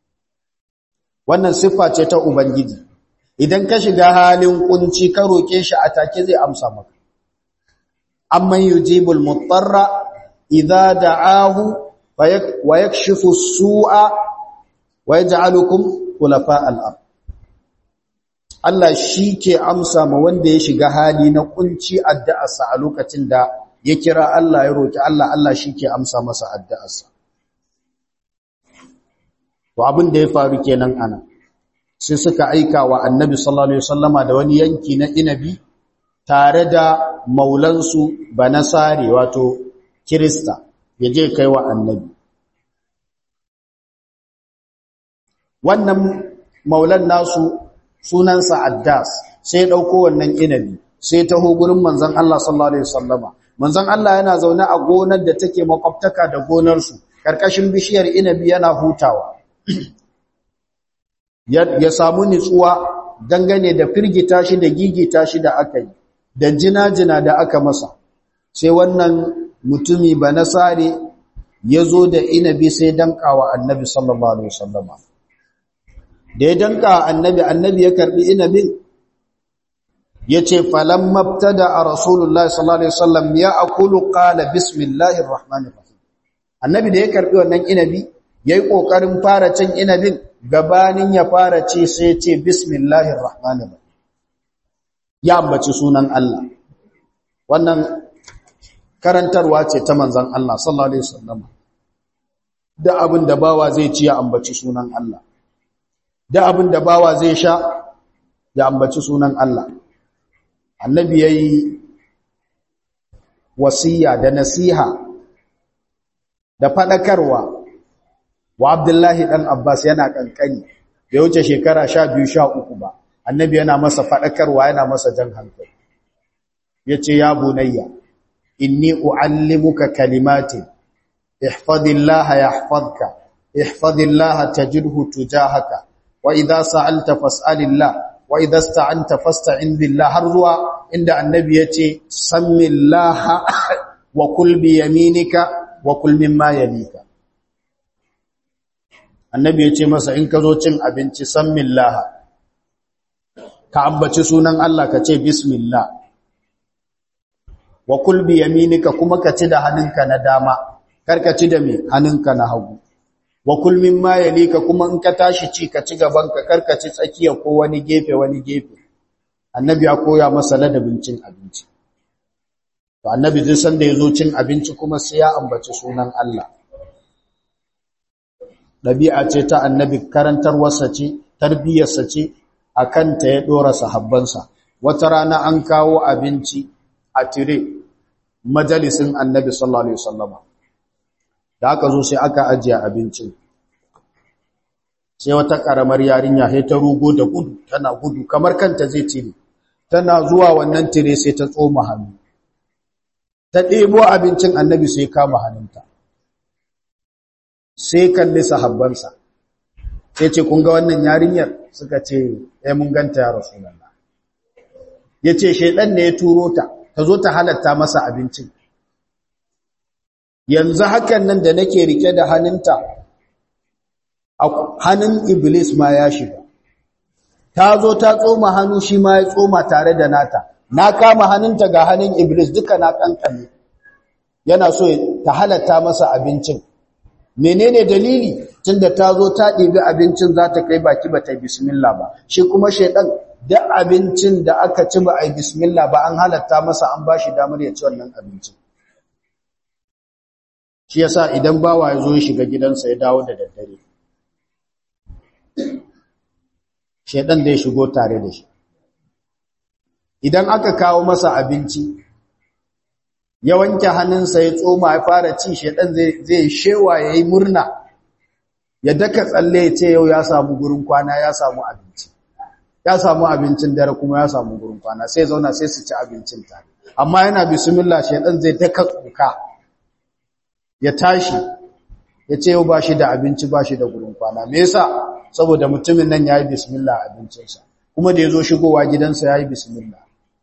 wannan siffa ce ta ubangiji idan ka shiga halin kunci ka roke shi atake zai amsa maka amman yujibul mutarra idza da'ahu wa yakshifu as-su'a wa yaj'alukum khulafa al-ard Allah shi ke amsa ma wanda ya shiga hali na kunci addu'arsa a lokacin da ya kira Allah ya roki Allah Allah shi ke amsa masa addu'arsa to abin da ya faru kenan ana sai suka aika wa annabi sallallahu alaihi wasallama da wani yanki na inabi tare da maulansu banasare wato kirista ya je kai wa annabi wannan maulan nasu sunansa addas sai ɗauko wannan inabi sai taho gurin manzon Allah sallallahu alaihi wasallama manzon Allah yana zaune a gonar da take makwabtaka da gonar su karkashin bishiyar inabi yana hutawa ya samu nitsuwa dangane da firgita shi da gigita shi da aka yi da jina-jina da aka masa sai wannan mutumi ba nasare ya zo da inabi sai dankawa annabi sallallahu alaihi wasallama da ya danka annabi annabi ya karbi inabin ya ce falon mabtada a rasulullahi sallallahu alaihi wasallam ya akulu qala bismillahir rahmanir rahim annabi da ya karbi wannan inabi yayi kokarin fara cin inabin gabanin ya fara ce sai ce bismillahir rahmanir rahim ya ambaci sunan Allah wannan karantarwa ce ta manzon Allah sallallahu alaihi wasallam da abin da bawa zai ci ya ambaci sunan Allah da abin da bawa zai sha ya ambaci sunan Allah annabi yayi wasiya da nasiha da fadakarwa wa Abdullahi dan Abbas yana kankani bai wuce shekara 12 13 ba annabi yana masa fadakarwa yana masa jan hankali yace ya bunayya inni uallimuka kalimatin ihfazillaha yahfazka ihfazillaha tajidhu tujahaka wa idha sa'alta fas'alillah wa idha ista'anta fasta'in billah har zuwa inda annabi yace sammillaha wa kul bi yaminika wa kul mimma yalika annabi yace masa in ka zo cin abinci sammillaha ka ambaci sunan Allah ka ce bismillah wa kul bi yaminika kuma ka ci da hannunka na dama kar ka ci da me hannunka na hagu wa kul mimma yalika kuma in ka tashi ci ka ci gaban ka kar ka ci tsakiya ko wani gefe wani gefe annabi ya koya masa ladabin cin abinci to annabi duk sanda yazo cin abinci kuma sai ya ambaci sunan Allah dabi'a ce ta annabi karantarwarsa ce tarbiyarsa ce akan ta ya dora sahabbansa wata rana an kawo abinci a tire majalisin annabi sallallahu alaihi wasallama da aka zo sai aka ajiye abincin sai wata karamar yarinya sai ta rugo da gudu tana gudu kamar kanta zai cire tana zuwa wannan tire sai ta tsoma hannu ta ɗebo abincin annabi sai kama hannunta sai kalli sahabbansa sai ce kun ga wannan yarinyar suka ce eh mun ganta ya rasulullah yace shedan ne ya turo ta ta zo ta halatta masa abincin yanzu hakan nan da nake rike da hannunta hannun iblis ma ya shiga ta zo ta tsoma hannu shi ma ya tsoma tare da nata na kama hannunta ga hannun iblis duka na kankane yana so ta halatta masa abincin menene dalili tunda ta zo ta ɗibi abincin za ta kai baki ba ta yi bismillah ba shi kuma shaidan da abincin da aka ci ba a yi bismillah ba an halatta masa an ba shi damar ya ci wannan abincin shi yasa idan bawa ya zo ya shiga gidansa ya dawo da daddare shaidan da ya shigo tare da shi idan aka kawo masa abinci ya wanke hannunsa ya tsoma ya fara ci shaidan zai shewa ya yi murna ya daka tsalle ya ce yau ya samu gurin kwana ya samu abinci ya samu abincin dare kuma ya samu gurin kwana sai zauna sai su ci abincin tare amma yana bismillah shaidan zai daka tsuka ya tashi ya ce yau ba shi da abinci ba shi da gurin kwana me yasa saboda mutumin nan ya yi bismillah abincinsa kuma da ya zo shigowa gidansa ya yi bismillah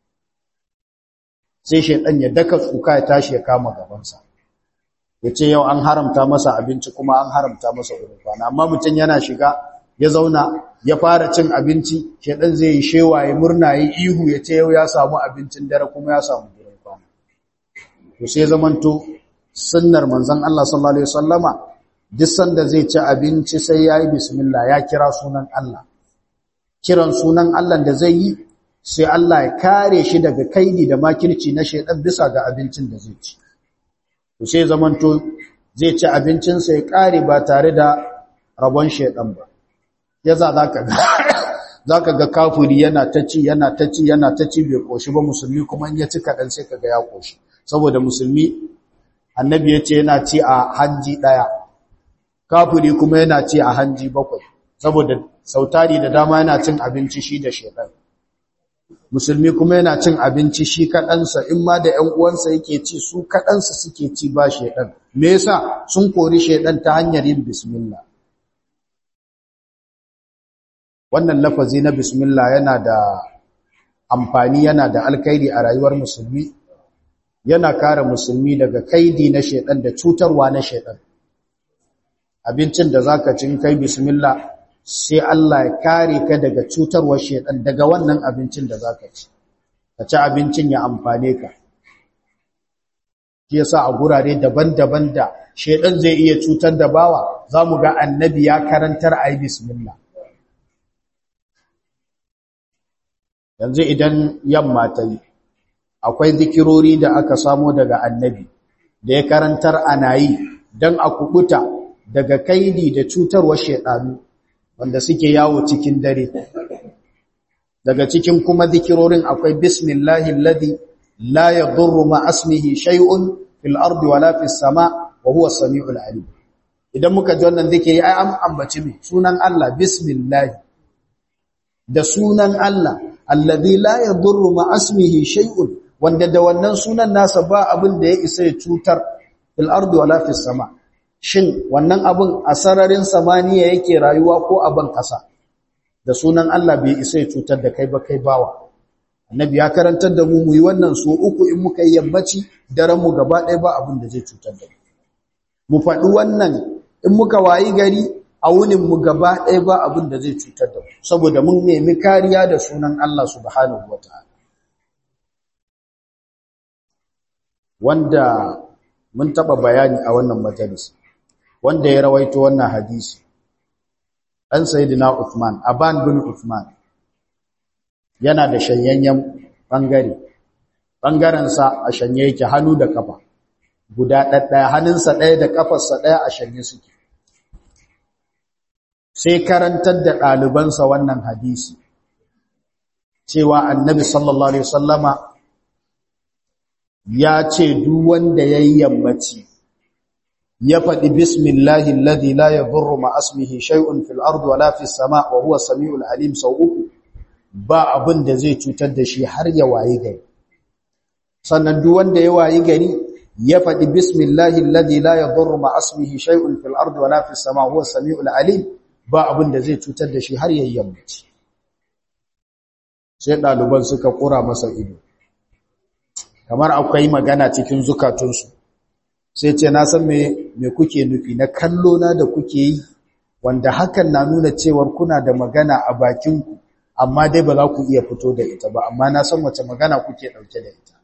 sai shaidan ya daka tsuka ya tashi ya kama gabansa ya ce yau an haramta masa abinci kuma an haramta masa gurin kwana amma mutum yana shiga ya zauna ya fara cin abinci shaidan zai yi shewa ya murna ya ihu ya ce yau ya samu abincin dare kuma ya samu gurin kwana to sai zamanto sunnar manzon Allah sallallahu alaihi wasallama duk sanda zai ci abinci sai yayi bismillah ya kira sunan Allah kiran sunan Allah da zai yi sai Allah ya kare shi daga kaidi da makirci na shedan bisa ga abincin da zai ci to sai zamanto zai ci abincin sa ya kare ba tare da rabon shedan ba yaza zaka ga zaka ga kafiri yana ta ci yana ta ci yana ta ci bai koshi ba musulmi kuma in ya ci kadan sai kaga ya koshi saboda musulmi annabi ya ce yana ci a hanji ɗaya kafiri kuma yana ci a hanji bakwai saboda sautari da dama yana cin abinci shi da shekar musulmi kuma yana cin abinci shi kaɗansa in ma da ‘yan uwansa yake ci su kaɗansa suke ci ba shaiɗan me yasa sun kori shaiɗan ta hanyar yin bismillah wannan lafazi na bismillah yana da amfani yana da alkaidi a rayuwar musulmi yana kare musulmi daga kaidi na shaiɗan da cutarwa na shaiɗan abincin da zaka cin kai bismillah sai Allah ya kare ka daga cutarwar shedan daga wannan abincin da zaka ci ka ci abincin ya amfane ka shi yasa a gurare daban-daban da shedan zai iya cutar da bawa zamu ga annabi ya karantar ayi bismillah yanzu idan yamma ta yi akwai zikirori da aka samo daga annabi da ya karantar ana yi don a kubuta daga kaidi da cutarwar shedanu wanda suke yawo cikin dare daga cikin kuma zikirorin akwai bismillahi alladhi la yadurru ma asmihi shay'un fil ardi wala fis sama wa huwa as-sami'ul alim idan muka ji wannan zikiri ai an ambaci me sunan Allah bismillah da sunan Allah alladhi la yadurru ma asmihi shay'un wanda da wannan sunan nasa ba abin da ya isa ya cutar fil ardi wala fis sama shin wannan abin a sararin samaniya yake rayuwa ko a ban ƙasa da sunan Allah bai isa ya cutar da kai ba kai bawa annabi ya karantar da mu muyi wannan so uku in muka yi yammaci daren mu gaba ɗaya ba abin da zai cutar da mu mu faɗi wannan in muka wayi gari a wunin mu gaba ɗaya ba abin da zai cutar da mu saboda mun nemi kariya da sunan Allah subhanahu wataala wanda mun taɓa bayani a wannan majalisi wanda ya rawaito wannan hadisi ɗan sayidina Uthman Aban bin Uthman yana da shanyayyen ɓangare ɓangarensa a shanye yake hannu da kafa guda ɗaɗɗaya hannunsa ɗaya da ƙafarsa ɗaya a shanye suke sai karantar da ɗalibansa wannan hadisi cewa annabi sallallahu alaihi wasallama ya ce duk wanda ya yi yammaci ya faɗi bismillahi alladhi la yadurru ma asmihi shay'un fil ardi wala fis sama wa huwa samiul alim sau uku ba abin da zai cutar da shi har ya wayi gari sannan duk wanda ya wayi gari ya faɗi bismillahi alladhi la yadurru ma asmihi shay'un fil ardi wala fis sama wa huwa samiul alim ba abin da zai cutar da shi har ya yammaci sai ɗaliban suka kura masa ido kamar akwai magana cikin zukatunsu sai ce na san me me kuke nufi na kallo na da kuke yi wanda hakan na nuna cewar kuna da magana a bakinku amma dai ba za ku iya fito da ita ba amma na san wace magana kuke dauke da ita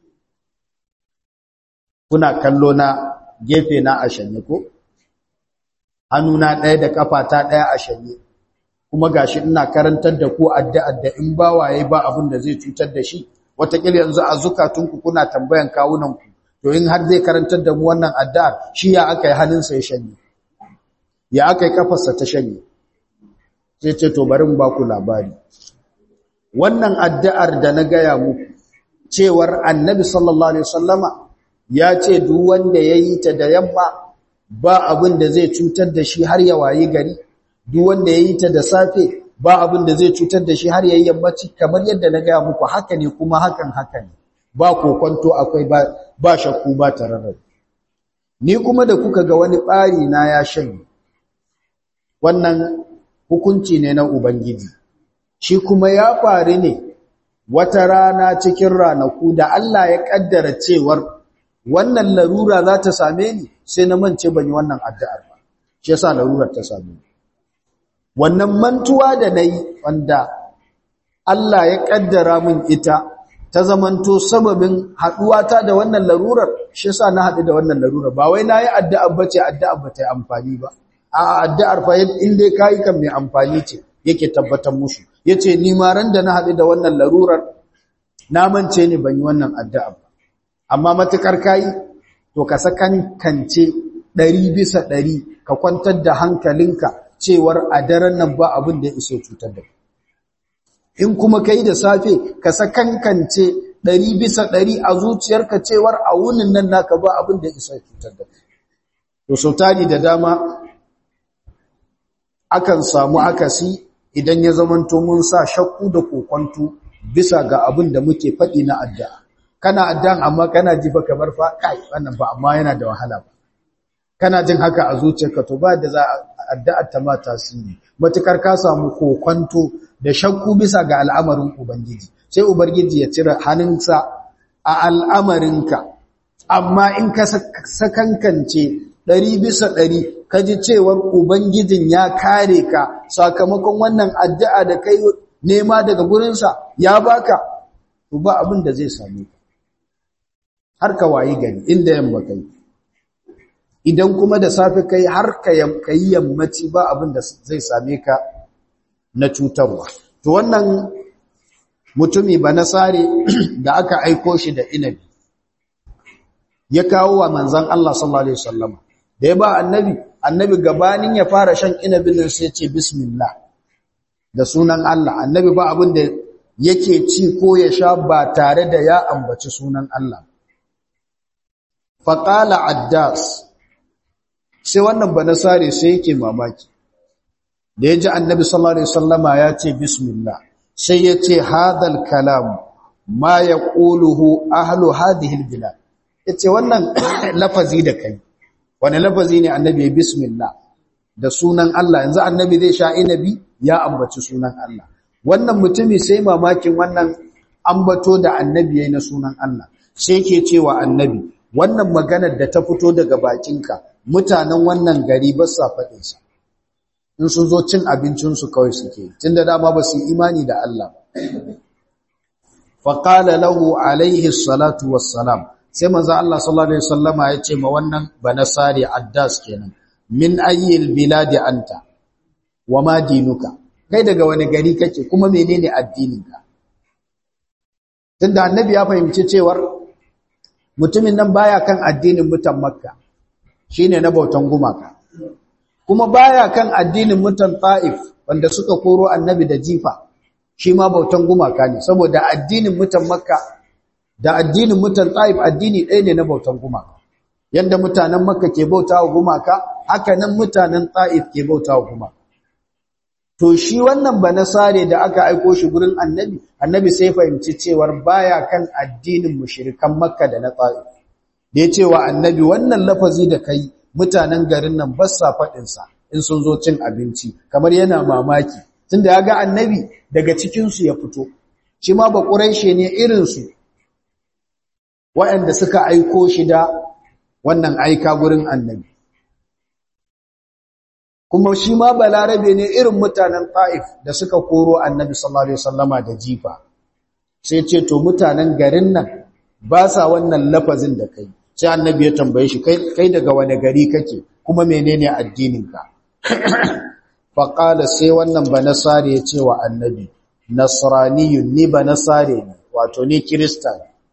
kuna kallo na gefe na a shanye ko hannuna ɗaya da kafata ɗaya a shanye kuma gashi ina karantar da ku addu'ar da in bawaye ba abin da zai cutar da shi wataƙila yanzu a zukatunku kuna tambayan kawunanku to in har zai karantar da mu wannan addu'ar shi ya aka yi hannunsa ya shanye ya aka yi kafarsa ta shanye sai ce to bari ba ku labari wannan addu'ar da na gaya muku cewar annabi sallallahu alaihi wasallama ya ce duk wanda ya yi ta da yamma ba abin da zai cutar da shi har ya wayi gari duk wanda ya yi ta da safe ba abin da zai cutar da shi har ya yi yammaci kamar yadda na gaya muku haka ne kuma hakan haka ne ba kokonto akwai ba, ba shakku ba tararrabi ni kuma da kuka ga wani ɓari na ya shanye wannan hukunci ne na ubangiji shi kuma ya faru ne wata rana cikin ranaku da Allah ya kaddara cewar wannan larura za ta same ni sai na mance ban yi wannan addu'ar ba shi yasa larurar ta same ni wannan mantuwa da nayi wanda Allah ya kaddara min ita ta zamanto sababin haduwata da wannan larurar shi yasa na hadu da wannan larurar ba wai nayi addu'a bace addu'a ba ta yi amfani ba a addu'ar fa in dai kai kan mai amfani ce yake tabbatar musu yace ni ma ran da na hadu da wannan larurar na mance ni ban yi wannan addu'a ba amma matukar kai to ka sakan kance 100 bisa 100 ka kwantar da hankalinka cewar a daren nan ba abin da ya iso cutar da in kuma kai da safe ka sakankance ɗari bisa ɗari a zuciyarka cewar a wunin nan naka ba abin da ya iso cutar da to sautari da dama akan samu akasi idan ya zamanto mun sa shakku da kokwanto bisa ga abin da muke faɗi na addu'a kana addu'an amma kana ji ba kamar fa kai wannan ba amma yana da wahala ba kana jin haka a zuciyarka to ba da za addu'ar ta ma tasiri matukar ka samu kokwanto da shakku bisa ga al'amarin ubangiji sai ubangiji ya cire hannunsa a al'amarinka amma in ka sakankance ɗari bisa ɗari ka ji cewar ubangijin ya kare ka sakamakon wannan addu'a da kai nema daga gurinsa ya baka to ba abin da zai same ka har ka wayi gari inda yamma kai idan kuma da safe kai har ka yi yammaci ba abin da zai same ka na cutarwa to wannan mutumi ba nasare da aka aiko shi da inabi ya kawo wa manzan Allah sallallahu alaihi wasallam da ya ba annabi annabi gabanin ya fara shan inabin nan sai ce bismillah da sunan Allah annabi ba abin da yake ci ko ya sha ba tare da ya ambaci sunan Allah faqala addas sai wannan banasare sai yake mamaki da yaji annabi sallallahu alaihi wasallama ya ce bismillah sai ya ce hadal kalam ma yaquluhu ahlu hadhihi albilad yace wannan lafazi da kai wani lafazi ne annabi bismillah da sunan Allah yanzu annabi zai sha inabi ya ambaci sunan Allah wannan mutumi sai mamakin wannan ambato da annabi yayin na sunan Allah sai yake cewa annabi wannan maganar da ta fito daga bakinka mutanen wannan gari ba sa faɗin sa in sun zo cin abincin su kawai suke tunda dama ba su imani da Allah faqala lahu alaihi salatu wassalam sai manzo Allah sallallahu alaihi wasallama ya ce ma wannan banasari addas kenan min ayyil biladi anta wama dinuka kai daga wani gari kake kuma menene addininka tunda annabi ya fahimci cewar mutumin nan baya kan addinin mutan makka shine na bautan gumaka kuma baya kan addinin mutan taif wanda suka koro annabi da jifa shi ma bautan gumaka ne saboda addinin mutan makka da addinin mutan taif addini ɗaya ne na bautan gumaka yanda mutanen makka ke bauta wa gumaka haka nan mutanen taif ke bauta wa gumaka to shi wannan banasare da aka aiko shi gurin annabi annabi sai fahimci cewar baya kan addinin mushrikan makka da na ta'if da ya ce wa annabi wannan lafazi da kai mutanen garin nan ba sa faɗin sa in sun zo cin abinci kamar yana mamaki tunda ya ga annabi daga cikin su ya fito shi ma ba quraishe ne irin su waɗanda suka aiko shi da wannan aika gurin annabi kuma shi ma balarabe ne irin mutanen ta'if da suka koro annabi sallallahu alaihi wasallama da jifa sai ce to mutanen garin nan ba sa wannan lafazin da kai sai annabi ya tambaye shi kai kai daga wani gari kake kuma menene addininka fa qala sai wannan banasare ya ce wa annabi nasraniyun ni banasare ne wato ni kirista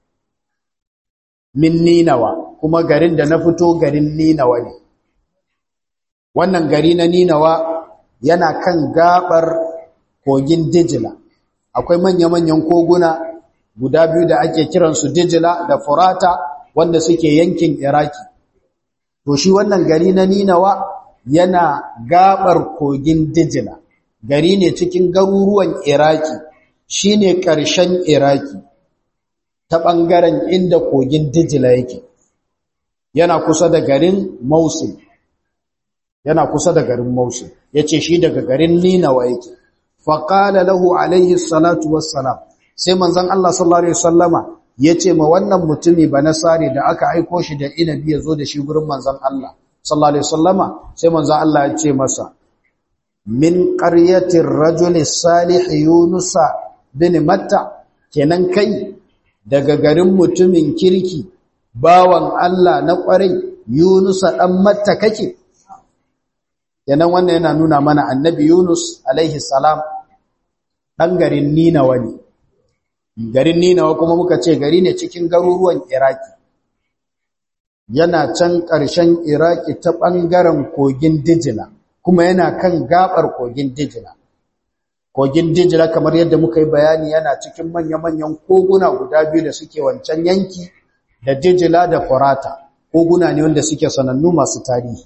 min ninawa kuma garin da na fito garin ninawa ne wannan gari na Ninawa yana kan gabar kogin Dijila akwai manya-manyan koguna guda biyu da ake kiransu Dijila da Furata wanda suke yankin Iraki to shi wannan gari na Ninawa yana gabar kogin Dijila gari ne cikin garuruwan Iraki shine ƙarshen Iraki ta ɓangaren inda kogin Dijila yake yana kusa da garin Mosul yana kusa da garin Mosul yace shi daga garin Ninawa yake fa qala lahu alaihi salatu wassalam sai manzon Allah sallallahu alaihi wasallama yace ma wannan mutumi banasari da aka aiko shi da inabi yazo da shi gurin manzon Allah sallallahu alaihi wasallama sai manzon Allah ya ce masa min qaryatir rajuli salih yunus bin matta kenan kai daga garin mutumin kirki bawan Allah na kwarai yunus dan matta kake yanan wannan yana nuna mana annabi Yunus alaihi salam dan garin Ninawa ne garin Ninawa kuma muka ce gari ne cikin garuruwan Iraki yana can ƙarshen Iraki ta ɓangaren kogin Dijila kuma yana kan gabar kogin Dijila kogin Dijila kamar yadda muka yi bayani yana cikin manya-manyan koguna guda biyu da suke wancan yanki da Dijila da Furata koguna ne wanda suke sanannu masu tarihi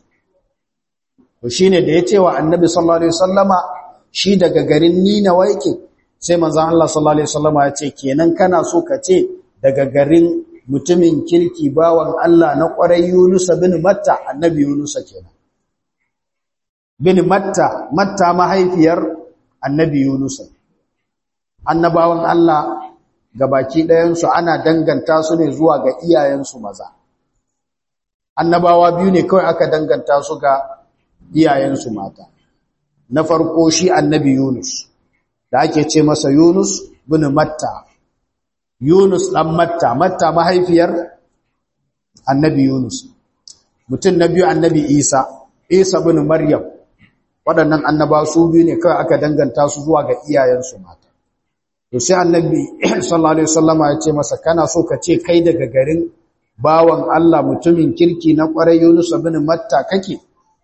to shine da ya ce wa annabi sallallahu alaihi wasallama shi daga garin Ninawa yake sai manzon Allah sallallahu alaihi wasallam ya ce kenan kana so ka ce daga garin mutumin kirki bawan Allah na ƙwarai Yunus bin Matta annabi Yunus kenan bin Matta Matta mahaifiyar annabi Yunus annabawan Allah gabaki ɗayan su ana danganta su ne zuwa ga iyayensu maza annabawa biyu ne kawai aka danganta su ga iyayensu mata na farko shi annabi Yunus da ake ce masa Yunus bin Matta Yunus dan Matta Matta mahaifiyar annabi Yunus mutum na biyu annabi Isa Isa bin Maryam waɗannan annaba su biyu ne kawai aka danganta su zuwa ga iyayensu mata to sai annabi sallallahu alaihi wasallama ya ce masa kana so ka ce kai daga garin bawan Allah mutumin kirki na ƙwarai Yunus bin Matta kake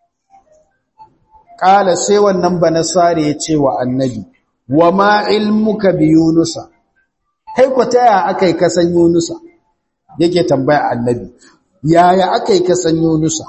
kala sai wannan banasare ya ce wa annabi wa ma ilmuka bi yunusa kai ko taya akai kasan yunusa yake tambaya annabi yaya akai kasan yunusa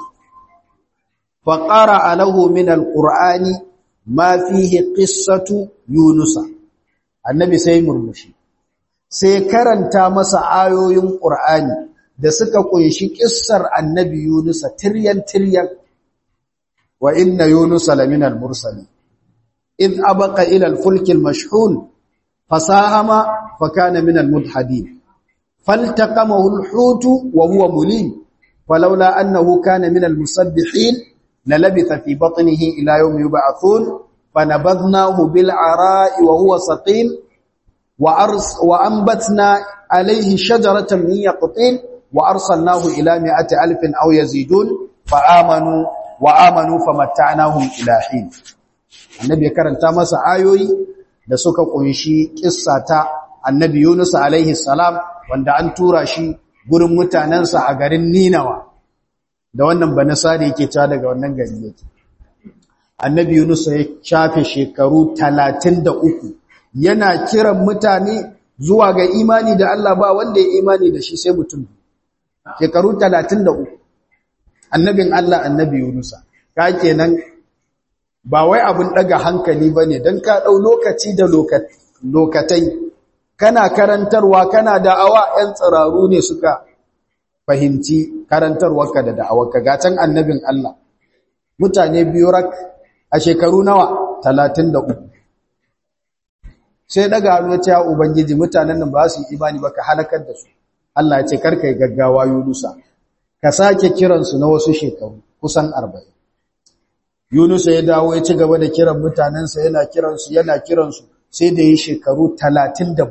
fa qara lahu min alqur'ani ma fihi qissatu yunusa annabi sai murmushi sai karanta masa ayoyin qur'ani da suka kunshi kissar annabi yunusa tiryan tiryan wa inna yunusa lamina al-mursalin إذ أبق إلى الفلك المشحون فساهم فكان من المدحدين فالتقمه الحوت وهو مليم فلولا أنه كان من المسبحين للبث في بطنه إلى يوم يبعثون فنبذناه بالعراء وهو سقيم وأرس وأنبتنا عليه شجرة من يقطين وأرسلناه إلى مئة ألف أو يزيدون فآمنوا وآمنوا فمتعناهم إلى حين annabi ya karanta masa ayoyi da suka kunshi kissa ta annabi Yunus alaihi salam wanda an tura shi gurin mutanensa a garin Ninawa da wannan banasari yake cewa daga wannan gari yake annabi Yunus ya shafe shekaru 33 yana kiran mutane zuwa ga imani da Allah ba wanda ya imani da shi sai mutum shekaru 33 annabin Allah annabi Yunus ka kenan ba wai abin daga hankali ba ne don ka ɗau lokaci da lokatai kana karantarwa kana da'awa 'yan tsiraru ne suka fahimci karantarwarka da da'awarka gatan annabin Allah mutane biyu rak a shekaru nawa talatin da uku sai daga hannu ya ubangiji mutanen nan ba su yi imani ba ka halakar da su Allah ya ce karka yi gaggawa yunusa ka sake kiransu na wasu shekaru kusan arba'in Yunus ya dawo ya ci gaba da kiran mutanensa yana kiransu yana kiransu sai da yi shekaru 37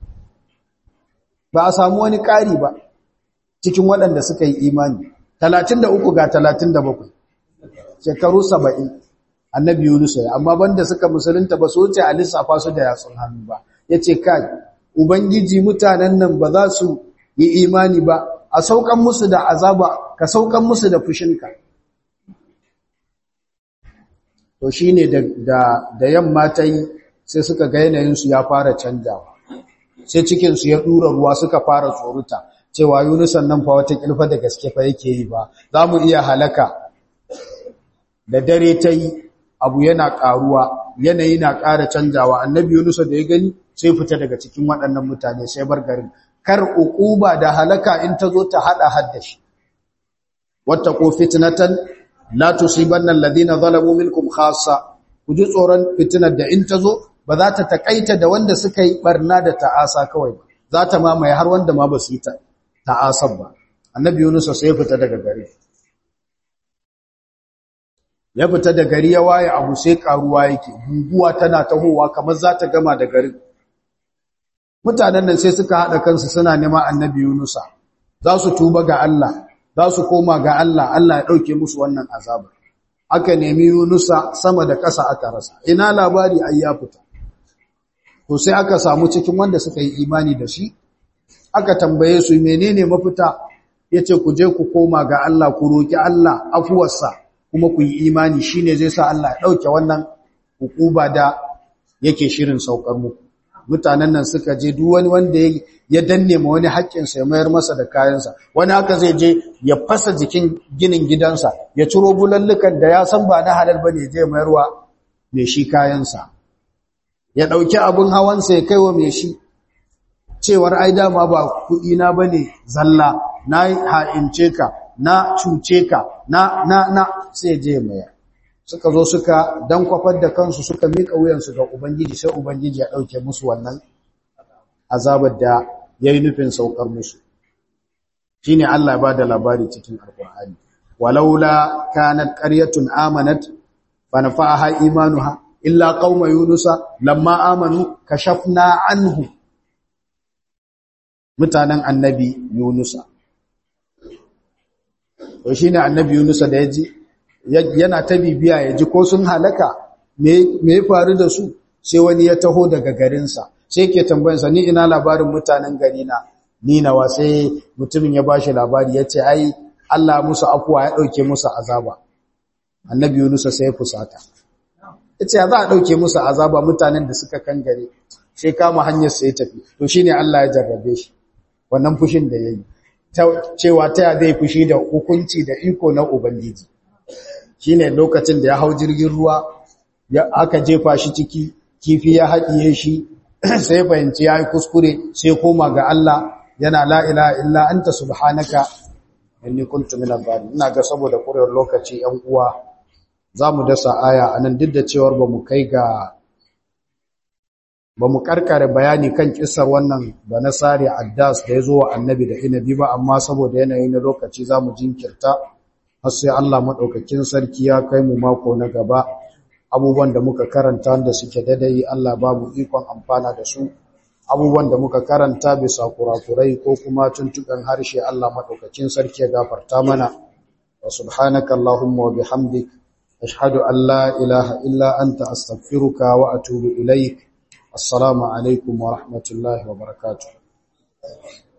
ba a samu wani ƙari ba cikin waɗanda suka yi imani 33 ga 37 shekaru 70 annabi Yunus ya amma banda suka musulunta ba su wuce a lissafa su da yatsun hannu ba yace kai ubangiji mutanen nan ba za su yi imani ba a saukan musu da azaba ka saukan musu da fushinka to shi ne da yamma ta yi sai suka ga yanayinsu ya fara canjawa sai cikinsu ya ɗura ruwa suka fara tsoruta cewa yunusan nan fa wata ƙilfa da gaske fa yake yi ba za mu iya halaka da dare ta yi abu yana ƙaruwa yanayi na ƙara canjawa annabi yunusa da ya gani sai fita daga cikin waɗannan mutane sai bar garin kar uquba da halaka in ta zo ta haɗa haddashi wattaqu fitnatan la tusibanna alladhina zalamu minkum khassa kuji tsoron fitinar da in tazo ba za ta takaita da wanda suka yi barna da ta'asa kawai ba za ta mamaye har wanda ma ba su yi ta'asar ba annabi Yunus sai ya fita daga gari ya fita da gari ya waye abu sai karuwa yake guguwa tana tahowa kamar za ta gama da garin mutanen nan sai suka hada kansu suna neman annabi Yunusa za su tuba ga Allah za su koma ga Allah Allah ya ɗauke musu wannan azaba aka nemi Yunusa sama da ƙasa aka rasa ina labari ai ya fita to sai aka samu cikin wanda suka yi imani da shi aka tambaye su menene mafita yace ku je ku koma ga Allah ku roki Allah afuwarsa kuma ku yi imani shine zai sa Allah ya ɗauke wannan hukuba da yake shirin saukar muku mutanen nan suka je duk wani wanda ya danne ma wani haƙƙinsa ya mayar masa da kayansa wani haka zai je ya fasa jikin ginin gidansa ya ciro bulallukan da ya san ba na halal bane je mayarwa mai shi kayansa ya ɗauki abin hawansa ya kai wa mai shi cewar ai dama ba kuɗina ba ne zalla na ha'ince ka na cuce ka na na na sai je maya suka zo suka dan kwafar da kansu suka miƙa wuyansu ga ubangiji sai ubangiji ya ɗauke musu wannan azabar da ya yi nufin saukar musu shi ne Allah ba da labari cikin alkur'ani walaula kanat qaryatun amanat fa nafa'aha imanuha illa qauma yunusa lamma amanu kashafna anhu mutanen annabi yunusa to shine annabi yunusa da yaji yana ta bibiya yaji ko sun halaka me me ya faru da su sai wani ya taho daga garinsa sai ke tambayansa ni ina labarin mutanen gari na ni nawa sai mutumin ya bashi labari yace ai Allah musu afuwa ya dauke musu azaba annabi yunusa sai ya fusata yace ya za a dauke musu azaba mutanen da suka kangare sai kama hanyar sai ya tafi to shine Allah ya jarrabe shi wannan fushin da yayi cewa ta zai fushi da hukunci da iko na ubangiji shine lokacin da ya hau jirgin ruwa ya aka jefa shi ciki kifi ya haɗiye shi sai fahimci yayi kuskure sai koma ga Allah yana la ilaha illa anta subhanaka inni kuntu minadh dhalimin ina ga saboda kurewar lokaci yan uwa zamu dasa aya anan duk da cewar bamu kai ga bamu karkare bayani kan kissar wannan banasari addas da yazo wa annabi da inabi ba amma saboda yanayi na lokaci zamu jinkirta har sai Allah madaukakin sarki ya kai mu mako na gaba abubuwan da muka karanta da suke dadai Allah babu ikon amfana da su abubuwan da muka karanta bisa kurakurai ko kuma tuntukan harshe Allah madaukakin sarki ya gafarta mana wa subhanaka allahumma wa bihamdik ashhadu an la ilaha illa anta astaghfiruka wa atubu ilaik assalamu alaikum wa rahmatullahi wa barakatuh